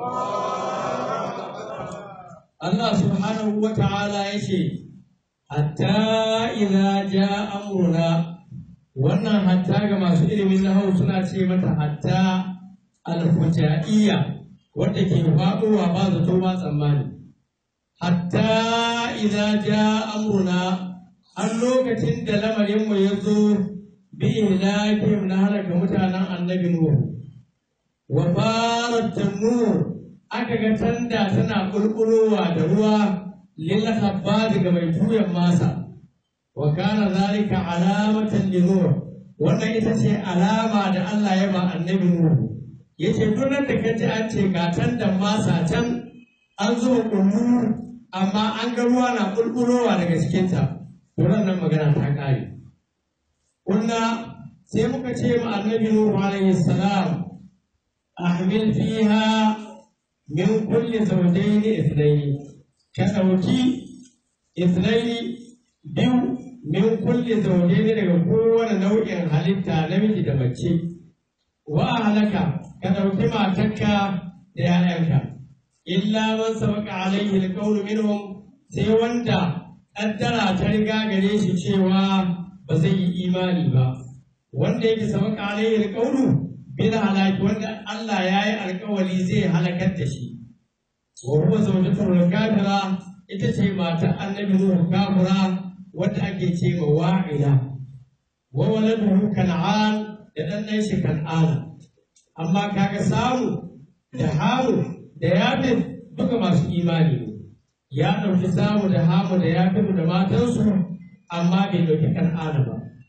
Allah subhanahu wa ta'ala ya ce, Hatta idza ja amruna wannan hatta ga masu ilimin nahau suna ce mata hatta alfujaiya wadda ke faɗowa ba zato ba tsammani. Hatta idza ja amruna har lokacin da lamarinmu ya zo bi ihlakihim na halaka mutanen annabi Nuhu. Wa farat tanur aka ga tanda tana ƙulƙulowa da ruwa lil khabbad ga mai tuyan masa wa kana zalika alamatan li nur wannan ita ce alama da Allah ya ba annabi Nuhu yace duk nan da kaji an ce ga tandan masa can an zuba kullu amma an ga ruwa na ƙulƙulowa daga cikin ta to nan magana ta kare kunna sai muka ce ma annabi Nuhu alaihi salam ahmil fiha min kulli zawjaini ithnaini ka ɗauki ithnaini biyu min kulli zawjaini daga kowane nau'in halitta namiji da mace wa halaka ka ɗauki matarka da ‘ya'yanka illa man sabaka alaihi alqawlu minhum sai wanda ƙaddara ta riga gare shi cewa ba zai yi imani ba wanda yake sabaka alaihi alqawlu bil halaki wanda Allah ya yi alkawari zai halakar da shi wa huwa zawjatul kafira ita ce matar annabi Nuhu kafira wadda ake ce ma wa'ila wa waladuhu kan'an da dan nan shi kan'ana amma kaga samu da hamu da yafin duka masu imani ne ya ɗauki samu da hamu da yafin da matansu amma bai ɗauki kan'ana ba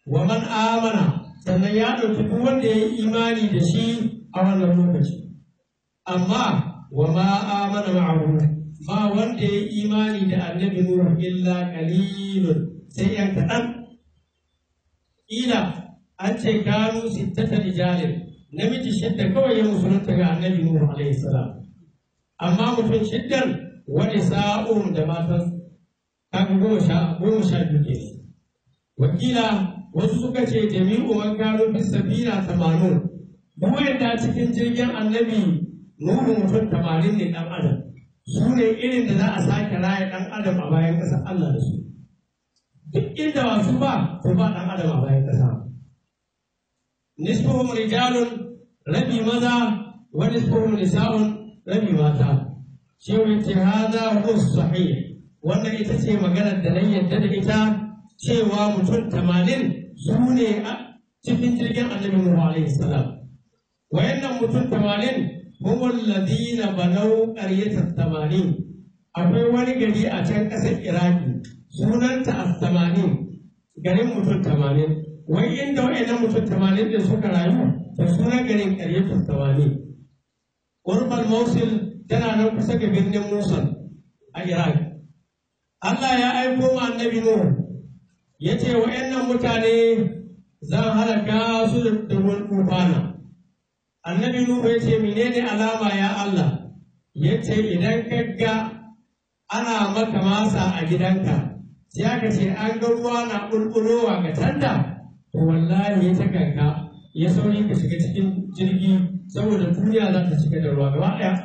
wa man amana sannan ya ɗauki duk wanda ya yi imani da shi a wannan lokaci amma wa ma amana ma'ahu ba wanda ya yi imani da annabi Nuhu illa qalilun sai yan kaɗan ila an ce kanu sittata rijalin namiji shidda kawai ya musulunta ga annabi Nuhu alaihi salam amma mutum shiddan wani sa'um da matan kaga goma sha goma sha biyu ke wakila wasu suka ce jami'u man kanu fi safina tamanun duk wanda cikin jirgin annabi Nuhu mutum tamanin ne dan adam su ne irin da za a sake raya dan adam a bayan ƙasar Allah da su duk inda wasu ba to ba dan adam a bayan ƙasa nisfuhum rijalun rabi maza wa nisfuhum nisa'un rabi mata shi wace hada huwa sahih wannan ita ce maganar da nan yadda da ita cewa mutum tamanin su ne a cikin jirgin annabi Nuhu alaihi salam wayannan mutum tamanin هم الذين بنوا قرية الثمانين akwai wani gari a can ƙasar iraki sunanta as-tamanin garin mutum tamanin wai inda wa'annan mutum tamanin da suka rayu da sunan garin ƙaryatu tamanin urbal mosul tana nan kusa ga birnin musul a iraki allah ya aiko wa annabi nuhu ya ce wa'annan mutane zan halaka su da ruwan tufana annabi Nuhu ya ce menene alama ya Allah ya ce idan ka ga ana maka masa a gidanka sai aka ce an ga ruwa na ƙulƙulowa ga tanda to wallahi ya kanka ya sauri ka shiga cikin jirgi saboda duniya za ta cika da ruwa gaba ɗaya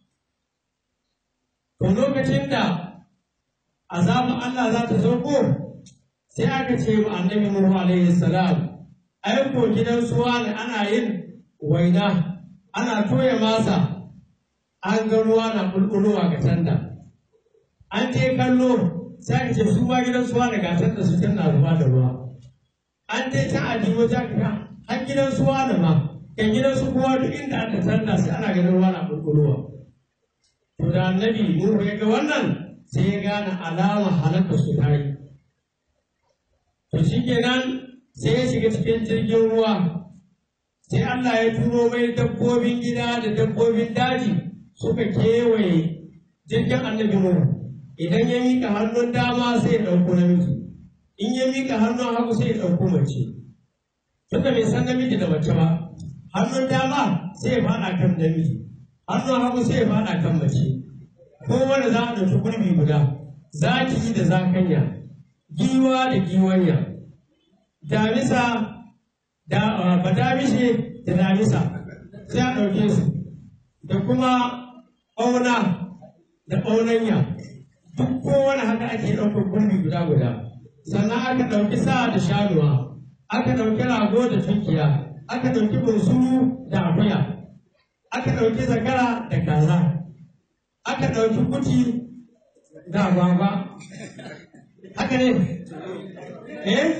to lokacin da azabin Allah za ta sauko sai aka ce wa annabi Nuhu alaihi salam aiko gidan suwa ne ana yin waina ana toya masa an ga ruwa na bulbulowa ga tanda an je kallo sai ce su ma gidan suwa da gatar da su tana zuba da ruwa an je can a jiwo ta ka har gidan suwa da ma kan gidan su kowa duk inda aka tanda sai ana ganin ruwa na bulbulowa to da annabi Nuhu ya ga wannan sai ya gane alama halaka su ta yi to shikenan sai ya shiga cikin jirgin ruwa sai Allah ya turo mai dabbobin gida da dabbobin daji suka kewaye jirgin annabi Nuhu idan ya mika hannun dama sai ya ɗauko namiji in ya mika hannun hagu sai ya ɗauko mace tunda bai san namiji da mace ba hannun dama sai ya faɗa kan namiji hannun hagu sai ya faɗa kan mace kowane za a ɗauki gurbi guda zaki da zakanya giwa da giwanya damisa da ba damishe da damisa sai a ɗauke su da kuma ƙauna da ƙaunanya duk kowane haka ake ɗaukar gurbi guda guda sannan aka ɗauki sa da shanuwa aka ɗauki rago da tunkiya aka ɗauki bunsuru da akuya aka ɗauki zakara da kaza aka ɗauki kuti da agwagwa haka ne eh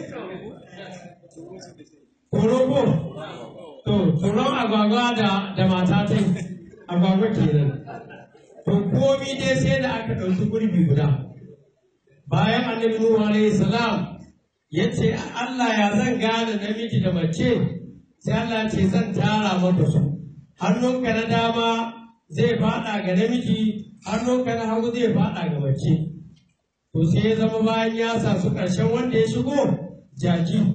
Koroko, to, tsoron agwagwa da, da mata ta agwagwa kenan. To, komi dai sai da aka ɗauki gurbi guda. Bayan annabi Nuhu alaihi salam ya ce, Allah ya zan gane namiji da mace, sai Allah ce zan tara maka su. Hannunka na dama zai faɗa ga namiji, hannunka na hagu zai faɗa ga mace. To, sai ya zama bayan ya sa su ƙarshen wanda ya shigo, jaki.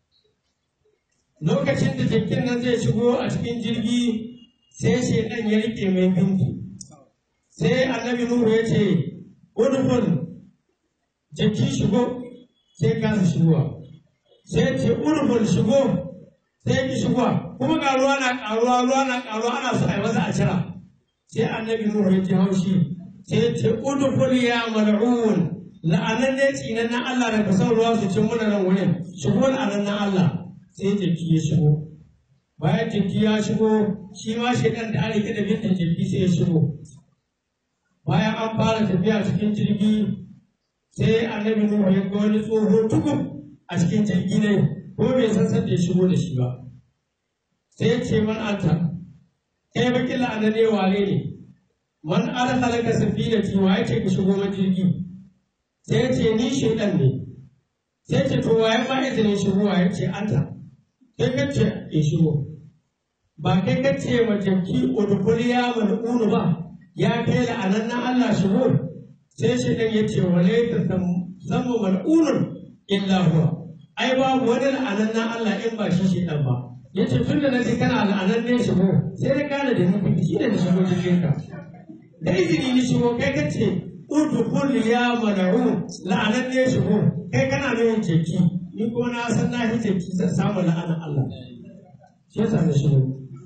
lokacin da jakin nan zai shigo a cikin jirgi sai shaidan ya rike mai binti sai annabi nuhu ya ce udkhul jaki shigo sai kasa shigowa sai ce udkhul shigo sai ki shigowa kuma ga ruwa na karuwa ruwa na karuwa ana so a yi masa a cira sai annabi nuhu ya ji haushi sai ce udkhul ya mal'un la'anan ne tsinan na Allah da ka son ruwa su cin muna nan wurin shigo la'anan na Allah sai jiki ya shigo bayan jiki ya shigo shi ma shaidan da ana da bintin jirgi sai ya shigo bayan an fara tafiya cikin jirgi sai annabi nuhu ya ga wani tsoho tukub a cikin jirgi ne ko bai san san da ya shigo da shi ba sai ya ce man anta kai bakin la'ana ne wane ne man arhalaka safinati wa yake ka shigo man jirgi sai ya ce ni shaidan ne sai ce to waye ma izinin shigowa ya ce Allah kai ka ce in shigo ba kai ka ce wa jaki udkhul ya mal'unu ba ya kai la'anan na Allah shigo sai shi dan ya ce wa laita sammu mal'unun illa huwa ai babu wani la'anan na Allah in ba shi shi dan ba yace tun da naji kana la'anan ne shigo sai na gane da ni shi ne da shigo cikin ka da izini ni shigo kai ka ce udkhul ya mal'un la'anan ne shigo kai kana nuna jeki ni ko na san na yi jeki zan samu la'anan Allah shi yasa na shigo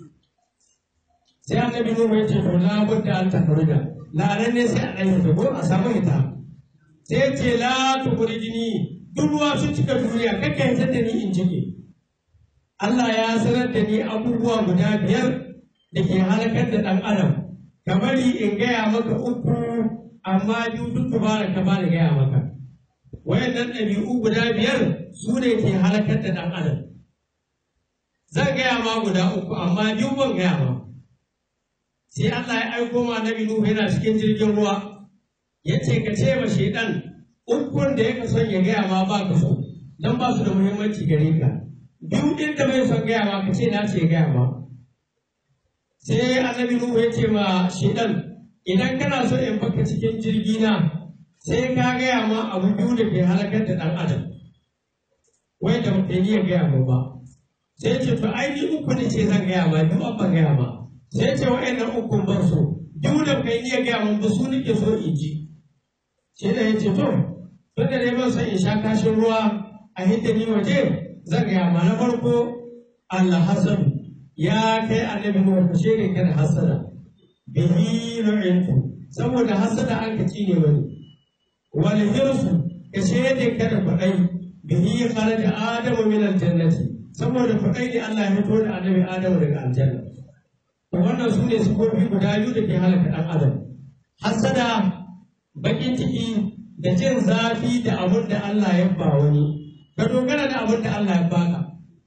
sai annabi Nuhu ya ce to la budda an tafarja la'anan ne sai a ɗan yi ko a samu ita sai ya ce la tukhrijni duk ruwa sun cika duniya kakka hitar da ni in cike Allah ya sanar da ni abubuwa guda biyar da ke halakar da ɗan adam ka bari in gaya maka uku amma biyu duk dubara ka bani gaya maka wayannan ɗabi'u guda biyar su ne ke halakar da ɗan adam zan gaya ma guda uku amma biyu ban gaya ma sai Allah ya aiko ma nabi Nuhu yana cikin jirgin ruwa ya ce ka ce ma shaidan ukun da yake son ya gaya ma ba ka so dan ba su da muhimmanci gare ka biyu din da bai son gaya ma ka ce na ce gaya ma sai annabi Nuhu ya ce ma shaidan idan kana so in baka cikin jirgi na sai ka gaya ma abu biyu da ke halakar da dan adam wai da ba ni ya gaya ma ba sai ce to ai ni uku ne ce zan gaya ma biyu ban gaya ma sai ce wa'annan ukun bar su duk da kai iya gaya mun ba su nake so in ji sai da yace to tun da dai ban son in sha kashin ruwa a hidda ni waje zan gaya ma na farko Allah hasan ya kai annabi mu ku shere kada hasada bihi nu'intu saboda hasada an ka ne wani wal hirsu ka shere kada kwadai bihi kharaja adamu min aljannati saboda kwadai ne Allah ya fito da annabi adamu daga aljanna wannan su ne sifofi guda biyu da ke halaka ɗan adam hasada bakin ciki da jin zafi da abin da Allah ya ba wani ka dogara da abin da Allah ya baka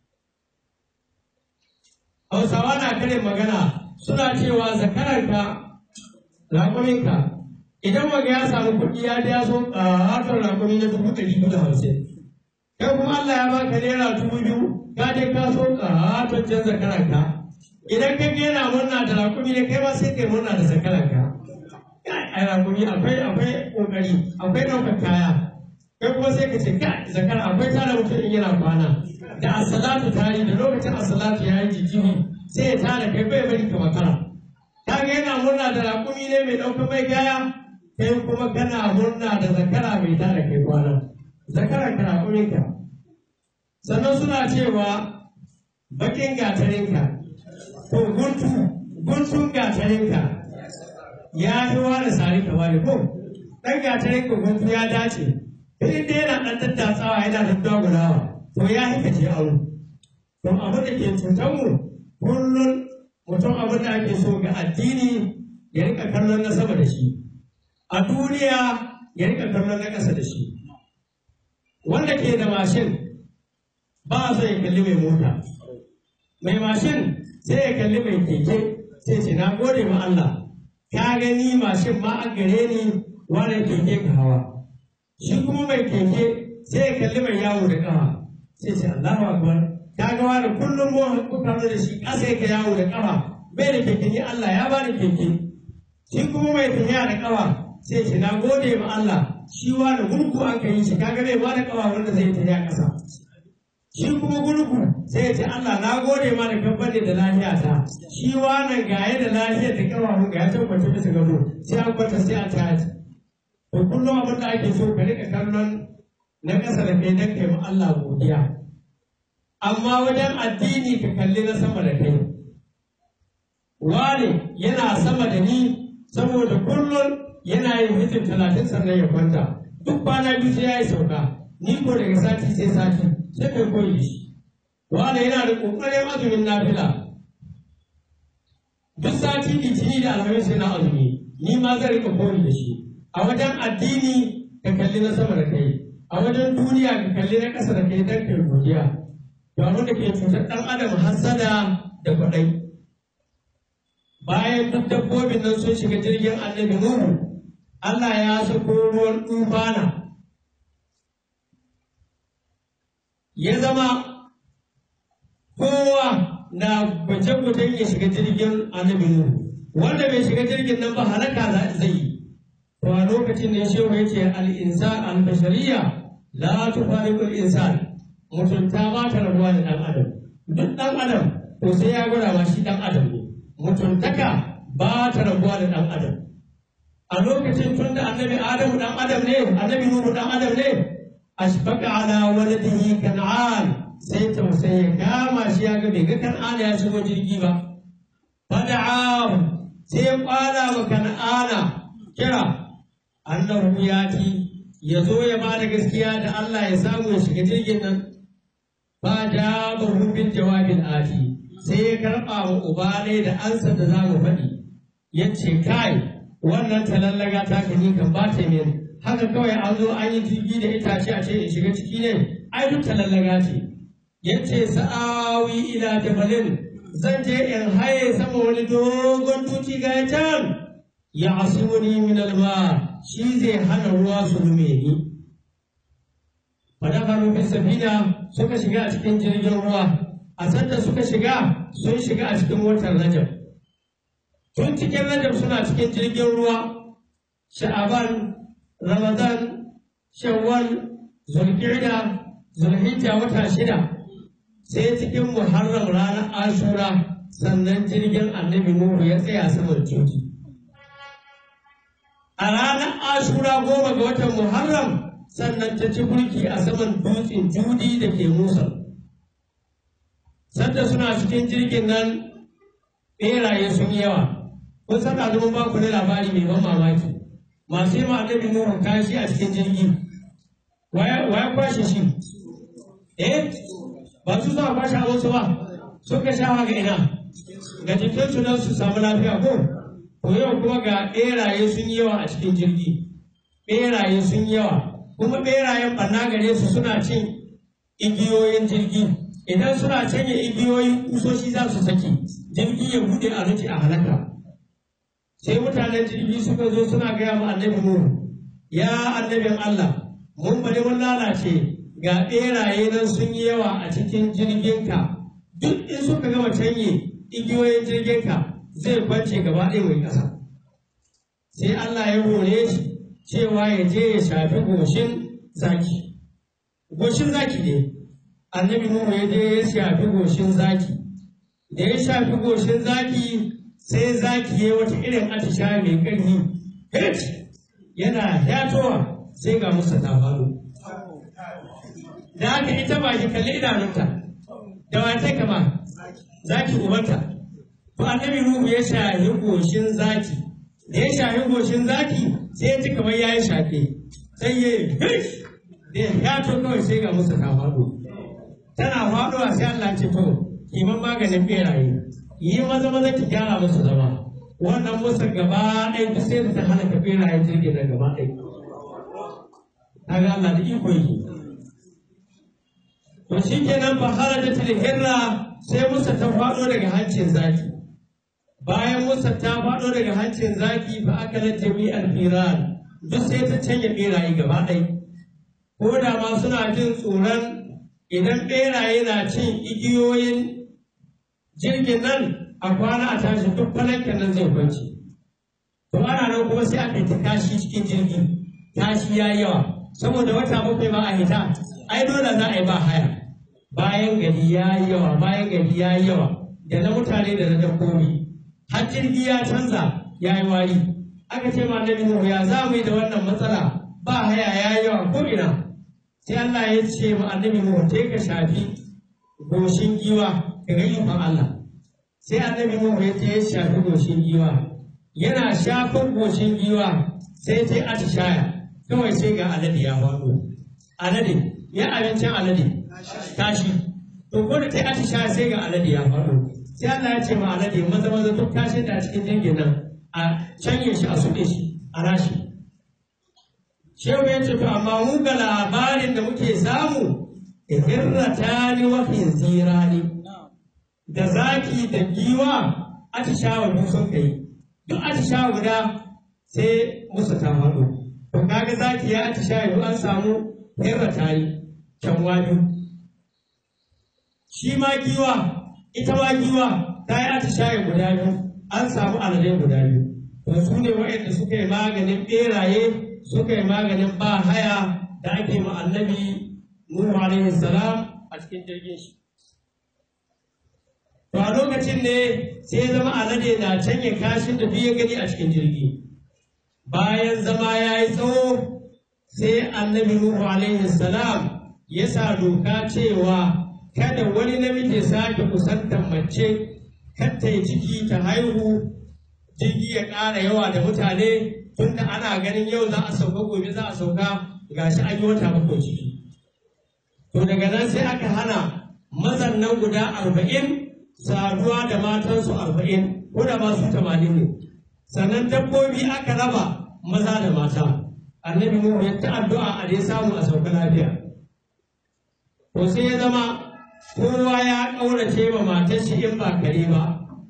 Hausawa na kare magana suna cewa zakararka raƙuminka idan waga ya samu kuɗi ya ya so ƙaton raƙumi na dubu ɗari biyu da hamsin kai kuma Allah ya baka naira dubu biyu ka je ka so ƙaton can zakararka idan ka ga yana murna da rakumi ne kai ma sai kai murna da sakaranka ai rakumi akwai akwai kokari akwai ɗaukar kaya kai kuma sai ka ce kai zakara akwai tara mutum in yana kwana da asalatu tari da lokacin asalatu ya yi jijimi sai ya tara kai bai bari ka makara ka ga yana murna da rakumi ne mai ɗaukar mai kaya kai kuma kana murna da zakara mai tara kai kwana zakara ka rakuminka sannan suna cewa bakin gatarinka ko guntu guntun gatarinka ya yi wani sari ka wani ko ɗan gatarin ka guntu ya dace in dai yana ɗan tattatsawa yana da dagulawa to ya hika ce aure to abin da ke cutar mu kullum mutum abin da ake so ga addini ya rika kallon na sama da shi a duniya ya rika kallon na ƙasa da shi wanda ke da mashin ba so ya kalli mai mota mai mashin sai ya kalli mai keke sai ce na gode ma Allah ka gani mashin ma a gare ni wannan keke ka hawa shi kuma mai keke sai ya kalli mai yawo da kafa sai ce Allahu akbar ka ga wani kullum mu kuka da shi ƙasa yake yawo da kafa bai da keke ni Allah ya bani keke shi kuma mai tafiya da kafa sai ce na gode ma Allah shi wani gurgu aka yi shi kaga bai ba da kafa wanda zai tafiya ƙasa shi kuma gurgu sai ya ce Allah na gode ma da kabbade da lafiya ta shi wannan gaye da lafiyar da kafafu ga ya tabbata bisa gado sai an kwata sai an taji to kullum abin da ake so ka rika kallon na ƙasa da kai dan kai ma Allah godiya amma wajen addini ka kalli na sama da kai wani yana sama da ni saboda kullum yana yin hijin talatin sannan ya kwanta duk kwana biyu sai ya yi sauka ni ko daga sati sai sati sai kai koyi da shi wanda yana da ƙoƙarin azumin nafila duk sati litini da alhamis yana azumi ni ma zan rika koyi da shi a wajen addini ka kalli na sama da kai a wajen duniya ka kalli na ƙasa da kai dan kai godiya to abin da ke cutar ɗan adam hassada da kwaɗai bayan duk dabbobin nan sun shiga jirgin annabi nuhu Allah ya sako ruwan tufana ya zama kowa na gwaje-gwajen ya shiga jirgin annabi Nuhu wanda bai shiga jirgin nan ba halaka zai yi to a lokacin da shehu ya ce al-insan al-bashariya la tufariqu al-insan mutunta ba ta rabuwa da dan adam duk dan adam to sai ya gwada ma shi dan adam ne mutuntaka ba ta rabuwa da dan adam a lokacin tun da annabi adamu dan adam ne annabi nuhu dan adam ne ashfaqa ala waladihi kan'an sai tausayi ya kama shi ya ga bai ga kan'ana ya shigo jirgi ba fada'a sai ya kwala wa kan'ana kira annahu yati ya zo ya ba da gaskiya da Allah ya samu ya shiga jirgin nan ba da bil jawabin ati sai ya karɓa wa uba ne da ansa da za mu faɗi ya ce kai wannan talallaga ta gani kan ba ta min haka kawai an zo an yi jirgi da itace a ce in shiga ciki ne ai duk talallaga ce ya ce sa'awi ila jabalin zan je in haye sama wani dogon tuci ga can ya asuni min alma shi zai hana ruwa su rume ni fadakaru fi safina suka shiga a cikin jirgin ruwa a sanda suka shiga sun shiga a cikin watan rajab tun cikin rajab suna cikin jirgin ruwa sha'aban ramadan shawwal zulqa'da zulhijja wata shida sai cikin muharram ranar ashura sannan jirgin annabi nuhu ya tsaya saman tuki a ranar ashura goma ga watan muharram sannan ta ci burki a saman dutsen judi da ke musa sanda suna cikin jirgin nan ɓeraye sun yi yawa kun san ɗazumin ba ku da labari mai ban mamaki masu yi ma annabi nuhu kashi a cikin jirgi waya kwashe shi eh ba su zuwa kwashe abinsu ba suka sha ga ina ga jikinsu don su samu lafiya ko to yau kuma ga ɓeraye sun yi yawa a cikin jirgi ɓeraye sun yi yawa kuma ɓerayen ɓanna gare su suna cin igiyoyin jirgi idan suna canye igiyoyin kusoshi za su saki jirgi ya buɗe a nufi a halaka sai mutanen jirgi suka zo suna gaya ma annabi Nuhu ya annabin Allah mun bari mun lalace ga ɓeraye nan sun yi yawa a cikin jirginka duk in suka gama canye igiyoyin jirginka zai kwance gaba ɗaya mai ƙasa sai Allah ya hore shi cewa ya je ya shafi goshin zaki goshin zaki ne annabi Nuhu ya je ya shafi goshin zaki da ya shafi goshin zaki sai zaki ya wata irin atisha mai ƙarfi hit yana yatowa sai ga musa ta faru da haka ita ba shi kalli idanunta da wace kama zaki ubanta to annabi Nuhu ya shafi goshin zaki da ya shafi goshin zaki sai ya ji kamar ya yi shafe sai ya yi hit da ya yato kawai sai ga musa ta faru tana faɗuwa sai Allah ce to kiman maganin beraye yi maza maza ki gyara musu zama wannan musa gaba ɗaya duk sai da ta hana ka beraye jirgin da gaba ɗaya kaga Allah da iko yake to shi kenan fa haraja tilhirra sai musa ta faɗo daga hancin zaki bayan musa ta faɗo daga hancin zaki fa aka na jami'ar firan duk sai ta canja beraye gaba ɗaya ko da ma suna jin tsoron idan ɓeraye na cin igiyoyin jirgin nan a kwana a tashi duk falankin nan zai kwanci to ana nan kuma sai aka ta kashi cikin jirgi tashi ya yawa saboda wata bakwai ba a hita ai dole za a yi ba haya bayan gari ya yi yawa bayan gari ya yi yawa da na mutane da na dabbobi har jirgi ya canza ya yi wari aka ce ma annabi Nuhu ya za mu yi da wannan matsala ba haya ya yi yawa ko ina sai Allah ya ce ma annabi Nuhu sai ka shafi goshin giwa ka ga ikon Allah sai annabi Nuhu ya ce ya shafi goshin giwa yana shafin goshin giwa sai ta atishaya kawai sai ga alade ya faɗo alade ya abincin alade tashi to ko da ta atishaya sai ga alade ya faɗo sai Allah ya ce ma alade maza maza duk tashin da a cikin jirgin nan a canye shi a suɗe shi a rashi Shehu ya ce, To, amma mu ga labarin da muke samu, hirrata ni wa khinzira ne, da zaki da giwa atishawa duk sun kai, duk atishawa guda sai musu ta faɗo. To, kaga zaki ya atishawa duk an samu hirrata ne, kyanwa biyu. shi ma giwa ita ma giwa ta yi atishaye guda biyu an samu aladai guda biyu to su ne waɗanda suka yi maganin ɓeraye suka yi maganin ba haya da ake ma annabi Nuhu alaihi salam a cikin jirgin shi to a lokacin ne sai ya zama alade na canye kashin da duk ya gani a cikin jirgi bayan zama ya yi tsawo sai annabi Nuhu alaihi salam ya sa doka cewa kada wani namiji ya sake kusantar mace kar ta yi ciki ta haihu jirgi ya ƙara yawa da mutane tunda ana ganin yau za a sauka gobe za a sauka gashi an yi wata bakwai ciki to daga nan sai aka hana mazan nan guda arba'in saduwa da matansu arba'in ko da ba su tamanin ne sannan dabbobi aka raba maza da mata annabi Nuhu ya ta addu'a a dai samu a sauka lafiya to sai ya zama kowa ya ƙaurace ma matar shi in ba kare ba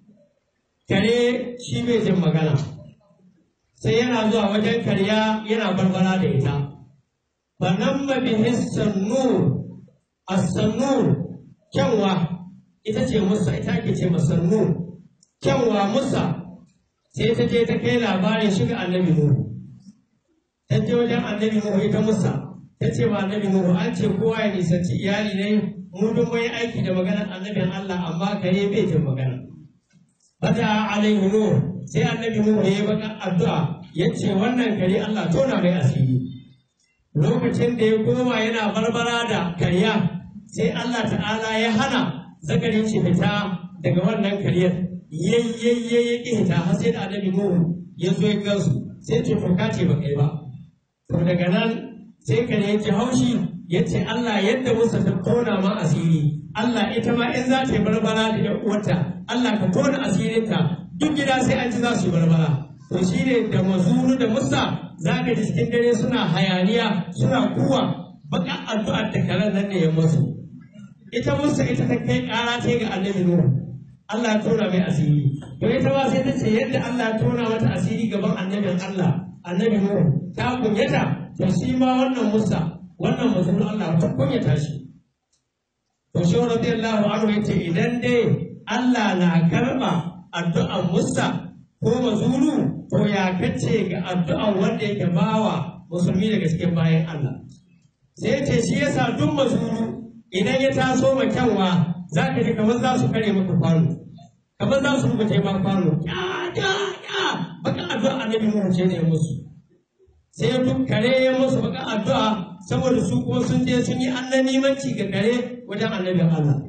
kare shi bai jin magana sai yana zuwa wajen karya yana barbara da ita fanan mabihin sannur as-sannur kyanwa ita ce musa ita ke ce masannur kyanwa musa sai ta je ta kai labarin shiga annabi nuhu ta je wajen annabi nuhu ita musa ta ce wa annabi nuhu an ce kowa ya nisanci iyali ne mu duk mun yi aiki da maganar annabin Allah amma kare bai jin magana bada alaihi nuhu sai annabi nuhu ya yi baka addu'a ya ce wannan kare Allah tona mai asiri lokacin da ya koma yana barbara da karya sai Allah ta'ala ya hana zakarin shi fita daga wannan karyar yayyayye ya ƙi hita har sai da annabi nuhu ya zo ya gansu sai ce to ka ce ba kai ba to daga nan sai kare ya ji haushi ya ce Allah yadda musa ta tona ma asiri Allah ita ma in za ta yi barbara da ƴan uwarta Allah ka tona asirinta duk gida sai an ci za su yi barbara to shi ne da mazuru da musa za ka ji cikin dare suna hayaniya suna kuwa baka addu'ar da karen nan ne ya masu ita musa ita ta kai ƙara ce ga annabi nuhu Allah ya tona mai asiri to ita ma sai ta ce yadda Allah ya tona mata asiri gaban annabin Allah annabi nuhu ta kunyata to shi ma wannan musa wannan mazuru Allah ta kunyata shi to shi radiyallahu anhu yace idan dai Allah na karba addu'an musa ko mazuru to ya kace ga addu'an wanda yake bawa musulmi daga cikin bayan Allah sai ce shi yasa duk mazuru idan ya taso ma kyanwa za ka ji kamar za su kare maka kwano kamar za su rubuta ma kwano ya ya ya baka addu'a annabi mu ce ne musu sai duk kare ya musu baka addu'a saboda su kuma sun je sun yi annanimanci ga kare wajen annabin Allah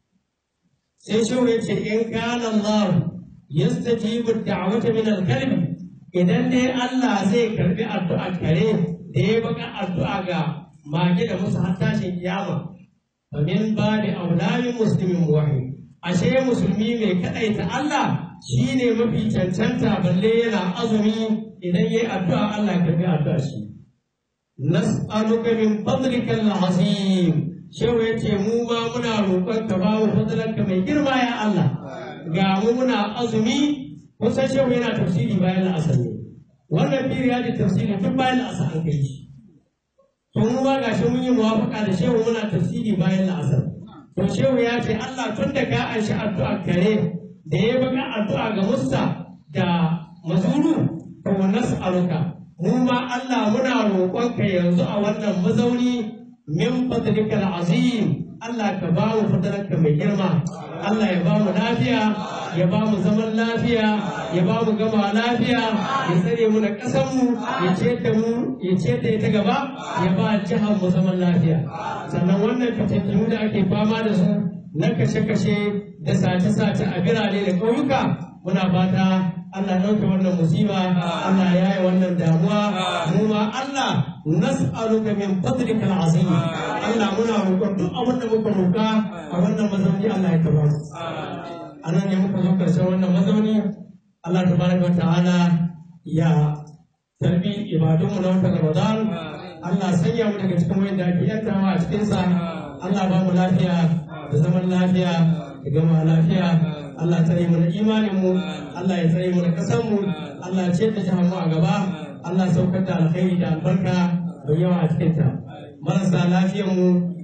sai shehu ya ce in kana Allah yastajibu da'wata min al-kalb idan dai Allah zai karbi addu'a kare da ya baka addu'a ga mage da musu har tashin kiyama fa min babi aulami muslimin wahid ashe musulmi mai kadaita Allah shine mafi cancanta balle yana azumi idan yayi addu'a Allah ya karbi addu'a shi nas'aluka min fadlika al-azim shehu yace mu ma muna roƙon ka ba mu fadlanka mai girma ya Allah ga mu muna azumi kusan shehu yana tafsiri bayan la'asar ne wannan period tafsiri duk bayan la'asar an kai shi to mu ba gashi mun yi muwafaka da shehu muna tafsiri bayan la'asar to shehu ya ce Allah tun da ka anshi addu'a kare da ya baka addu'a ga Musa da Mazuru to nas'aluka mu ma Allah muna roƙonka yanzu a wannan mazauni min fadlikal azim Allah ka ba mu fadalarka mai girma Allah ya ba mu lafiya ya ba mu zaman lafiya ya ba mu gama lafiya ya tsare mu na ƙasar mu ya ce da mu ya ce da ita gaba ya ba jihar mu zaman lafiya sannan wannan fitattunu da ake fama da su na kashe-kashe da sace-sace a birane da ƙauyuka muna fata Allah ɗauke wannan musiba Allah ya yi wannan damuwa mu ma Allah nas'aluka min fadlika al'azim Allah muna roƙon duk abin da muka roƙa a wannan mazauni Allah ya taba mu anan ne muka zo karshen wannan mazauni Allah tabaraka ta'ala ya tarbi ibadunmu na watan Ramadan Allah sanya mu daga cikin wanda ake yantawa a cikin sa Allah ba mu lafiya da zaman lafiya da gama lafiya Allah ya tsare mu da imanin mu Allah ya tsare mu da kasan mu Allah ya ce da jihar mu a gaba Allah ya saukar da alkhairi da albarka da yawa a cikin ta marasa lafiyar mu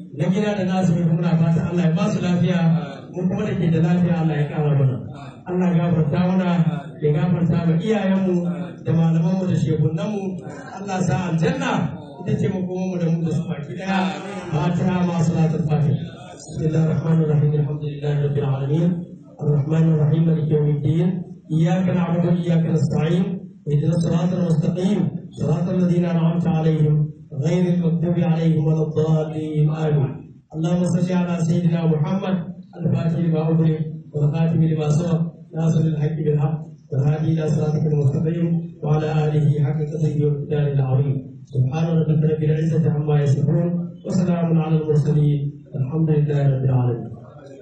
na gida da nasu ne muna fata Allah ya ba su lafiya mun kuma da ke da lafiya Allah ya kara mana Allah ya gafarta mana ya gafarta ma iyayenmu da malamanmu da shehunanmu Allah sa aljanna ita ce makomanmu da mu da su baki daya fatiha ma salatul fatiha بسم الله الرحمن الرحيم الحمد لله رب العالمين الرحمن الرحيم مالك يوم الدين اياك نعبد واياك نستعين اهدنا الصراط المستقيم صراط الذين انعمت عليهم غير المغضوب عليهم ولا الضالين امين اللهم صل على سيدنا محمد الفاتح لما اغلق والخاتم لما سبق ناصر الحق بالحق والهادي الى صراطك المستقيم وعلى اله حق قدره ومقداره العظيم سبحان ربك رب العزه عما يصفون وسلام على المرسلين الحمد لله رب العالمين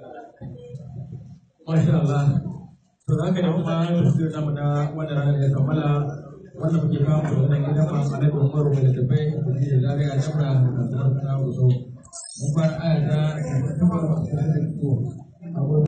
Masha Allah. To za ka da kuma tafsir namu na wannan ranar da kammala wannan muke kawo mu wannan gidan masu na da umaru mai littafai da zagaya dabra da ta na so. Mun fara aya ta